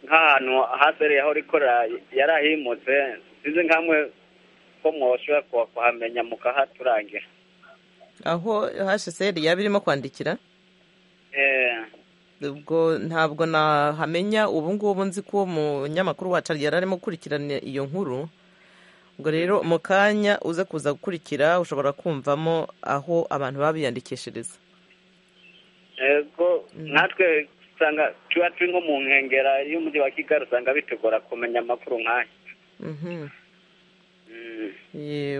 nk'ahantu hasereye aho rikorera yarahimutse sinzi nk'amwe ko mwoshobora kuhamenya mukahaturangira aho hasheseri yaba irimo kwandikira ubwo ntabwo nahamenya ubu ngubu nzi ko umunyamakuru wacu yari arimo gukurikirana iyo nkuru ubwo rero mu kanya uze kuza gukurikira ushobora kumvamo aho abantu baba biyandikishiriza yego natwe usanga tuba turi nko mu nkengero y'umujyi wa kigali usanga bitugora kumenya amakuru nk'aya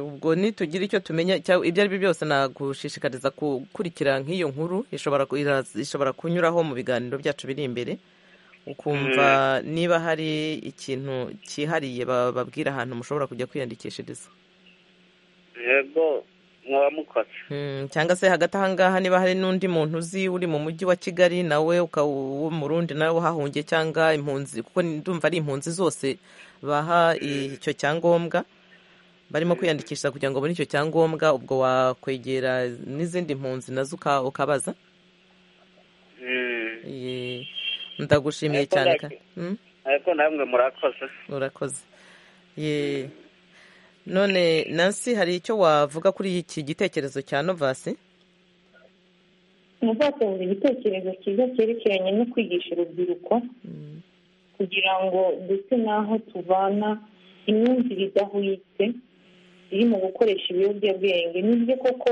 ubwo nitugira icyo tumenya ibyo ari byo byose nagushishikariza gukurikira nk'iyo nkuru ishobora kunyuraho mu biganiro byacu biri imbere ukumva niba hari ikintu cyihariye bababwira ahantu mushobora kujya kwiyandikishiriza yego muba mukoze cyangwa se hagati ahangaha niba hari n'undi muntu uzi uri mu mujyi wa kigali nawe wo mu rundi nawe uhahungiye cyangwa impunzi kuko ndumva ari impunzi zose baha icyo cyangombwa barimo kwiyandikisha kugira ngo ubone icyo cyangombwa ubwo wakwegera n'izindi mpunzi nazo ukabaza ndagushimiye cyane ariko namwe murakoze urakoze none nansi hari icyo wavuga kuri iki gitekerezo cya novasi muzasohoza igitekerezo cyiza cyerekeranye no kwigisha urubyiruko kugira ngo ndetse n'aho tuvana imyumvire idahwitse iri mu gukoresha ibiyobyabwenge nibyo koko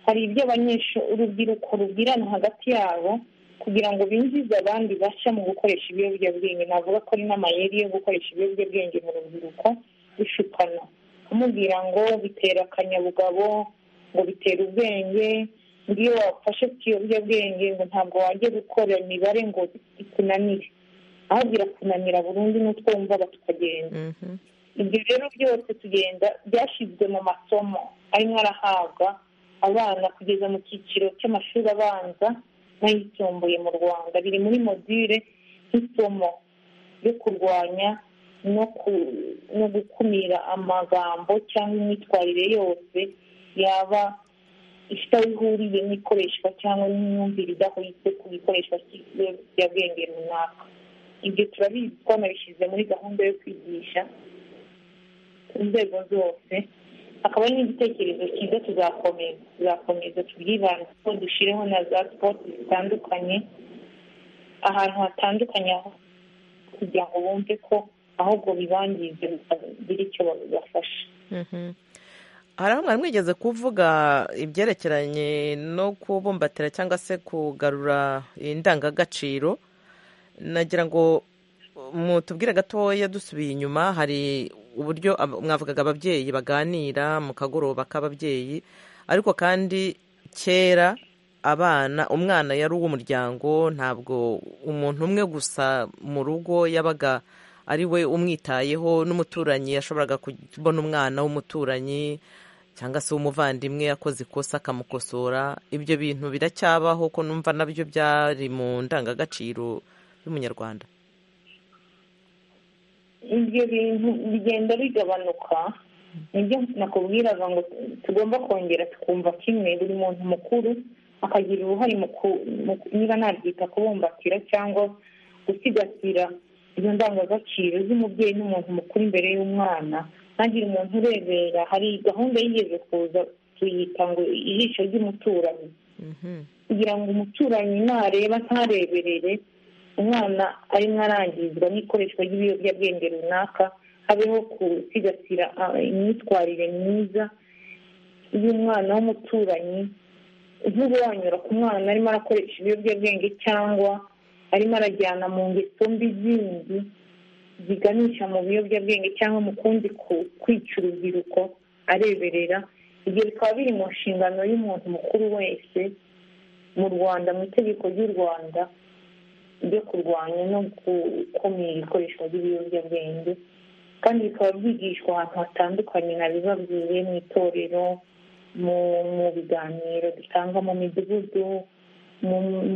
hari ibyo abanyeshuri urubyiruko rubwirana hagati yabo kugira ngo binjize abandi bashya mu gukoresha ibiyobyabwenge navuga ko ari n'amayeri yo gukoresha ibiyobyabwenge mu rubyiruko bishukana kumubwira ngo bitera akanyabugabo ngo bitera ubwenge ngiyo wafashe ku kiyobyabwenge ngo ntabwo wajya gukora imibare ngo ikunanire aho birakunanira burundu n'utwo wumvaga tukagenda ibyo rero byose tugenda byashyizwe mu masomo arimo arahabwa abana kugeza mu cyiciro cy'amashuri abanza n'ayisumbuye mu rwanda biri muri modire nk'isomo yo kurwanya no gukumira amagambo cyangwa imyitwarire yose yaba ifite aho ihuriye n'ikoreshwa cyangwa n'imyumvire idahwitse ku ikoreshwa ry'ibiyobyabwenge runaka ibyo turabizi twanabishyize muri gahunda yo kwigisha inzego zose hakaba hari n'igitekerezo cyiza tuzakomeza tuzakomeza tubyibanzeho dushyireho na za sipoti zitandukanye ahantu hatandukanye aho kugira ngo bumve ko ahubwo bibangiza bitagira icyo babafasha hari aho mwari mwigeze kuvuga ibyerekeranye no kubumbatira cyangwa se kugarura indangagaciro nagira ngo mutubwire gatoya dusubiye inyuma hari uburyo mwavugaga ababyeyi baganira mu kagoroba k'ababyeyi ariko kandi kera abana umwana yari uw'umuryango ntabwo umuntu umwe gusa mu rugo yabaga ari we umwitayeho n'umuturanyi yashoboraga kubona umwana w'umuturanyi cyangwa se umuvandimwe yakoze ikosa akamukosora ibyo bintu biracyabaho ko numva nabyo byari mu ndangagaciro y'umunyarwanda ibyo bintu bigenda bigabanuka nibyo nakubwiraga ngo tugomba kongera tukumva kimwe buri muntu mukuru akagira uruhare niba nabyita kubumbatira cyangwa gusigasira izo ndangagaciro z'umubyeyi n'umuntu mukuru imbere y'umwana ntagire umuntu urebera hari gahunda yigeze kuza tuyita ngo ijisho ry'umuturanyi kugira ngo umuturanyi nareba ntareberere umwana arimo arangizwa n'ikoreshwa ry'ibiyobyabwenge runaka habeho gusigasira imyitwarire myiza y'umwana w'umuturanyi nk'uwanyura ku mwana arimo arakoresha ibiyobyabwenge cyangwa arimo arajyana mu ngeso mbi zindi ziganisha mu biyobyabwenge cyangwa mu kundi kwica urubyiruko areberera ibyo bikaba biri mu nshingano y'umuntu mukuru wese mu rwanda mu itegeko ry'u rwanda byo kurwanya no gukumira ikoreshwa ry'ibiyobyabwenge kandi bikaba byigishwa ahantu hatandukanye nabibabwiye mu itorero mu biganiro dutanga mu midugudu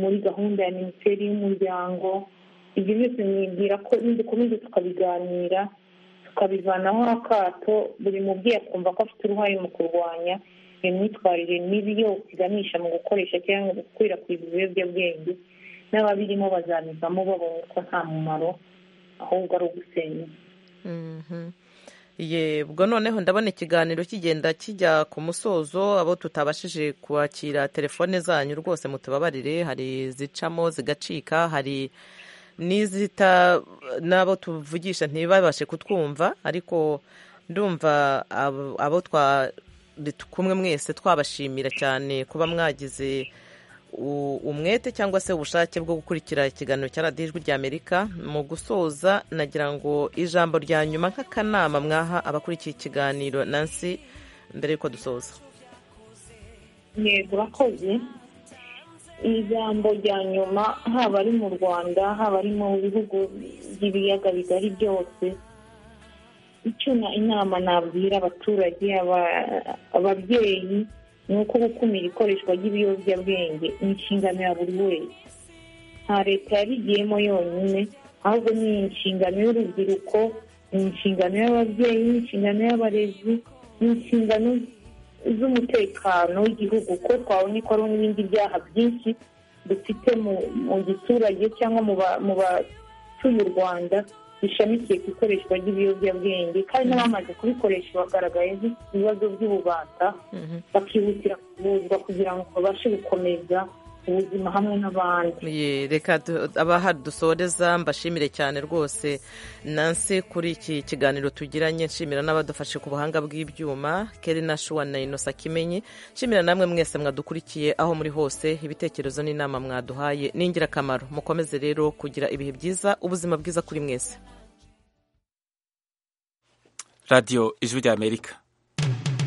muri gahunda ya minisiteri y'umuryango ibyo byose mwibwira ko nidukomeza tukabiganira tukabivanaho akato buri mubyeyi akumva ko afite uruhare mu kurwanya iyo myitwarire mibi yose iganisha mu gukoresha cyangwa gukwirakwiza ibiyobyabwenge n'ababirimo bazabivamo babonye ko nta mumaro ahubwo ari ugusenya yego noneho ndabona ikiganiro kigenda kijya ku musozo abo tutabashije kwakira telefone zanyu rwose mutubabarire hari izicamo zigacika hari n'izita n'abo tuvugisha ntibabashe kutwumva ariko ndumva abo kumwe mwese twabashimira cyane kuba mwagize umwete cyangwa se ubushake bwo gukurikira ikiganiro cya radiyo ijwi ry'amerika mu gusoza nagira ngo ijambo rya nyuma nk'akanama mwaha abakurikiye ikiganiro nansi mbere y'uko dusoza yego urakoze ijambo rya nyuma haba ari mu rwanda haba ari mu bihugu by'ibiyaga bigari byose icyo inama nabwira abaturage ababyeyi ni uko gukumira ikoreshwa ry'ibiyobyabwenge ni inshingano ya buri wese nta leta yabigiyemo yonyine ahubwo ni inshingano y'urubyiruko ni inshingano y'ababyeyi ni inshingano y'abarezi ni inshingano z'umutekano w'igihugu ko twabona ko hari n'ibindi byaha byinshi dufite mu giturage cyangwa mu batuye u rwanda bishamikiye ku ikoreshwa ry'ibiyobyabwenge kandi n'abamaze kubikoresha bagaragaye ibibazo by'ububata bakihutira kuvuzwa kugira ngo babashe gukomeza ubuzima hamwe n'abandi reka du- abahari dusoreza mbashimire cyane rwose nansi kuri iki kiganiro tugiranye nshimira n'abadufashe ku buhanga bw'ibyuma keri na shuwa na inosa kimenyi nshimira namwe mwese mwadukurikiye aho muri hose ibitekerezo n'inama mwaduhaye ni ingirakamaro mukomeze rero kugira ibihe byiza ubuzima bwiza kuri mwese radiyo ijwi ry'amerika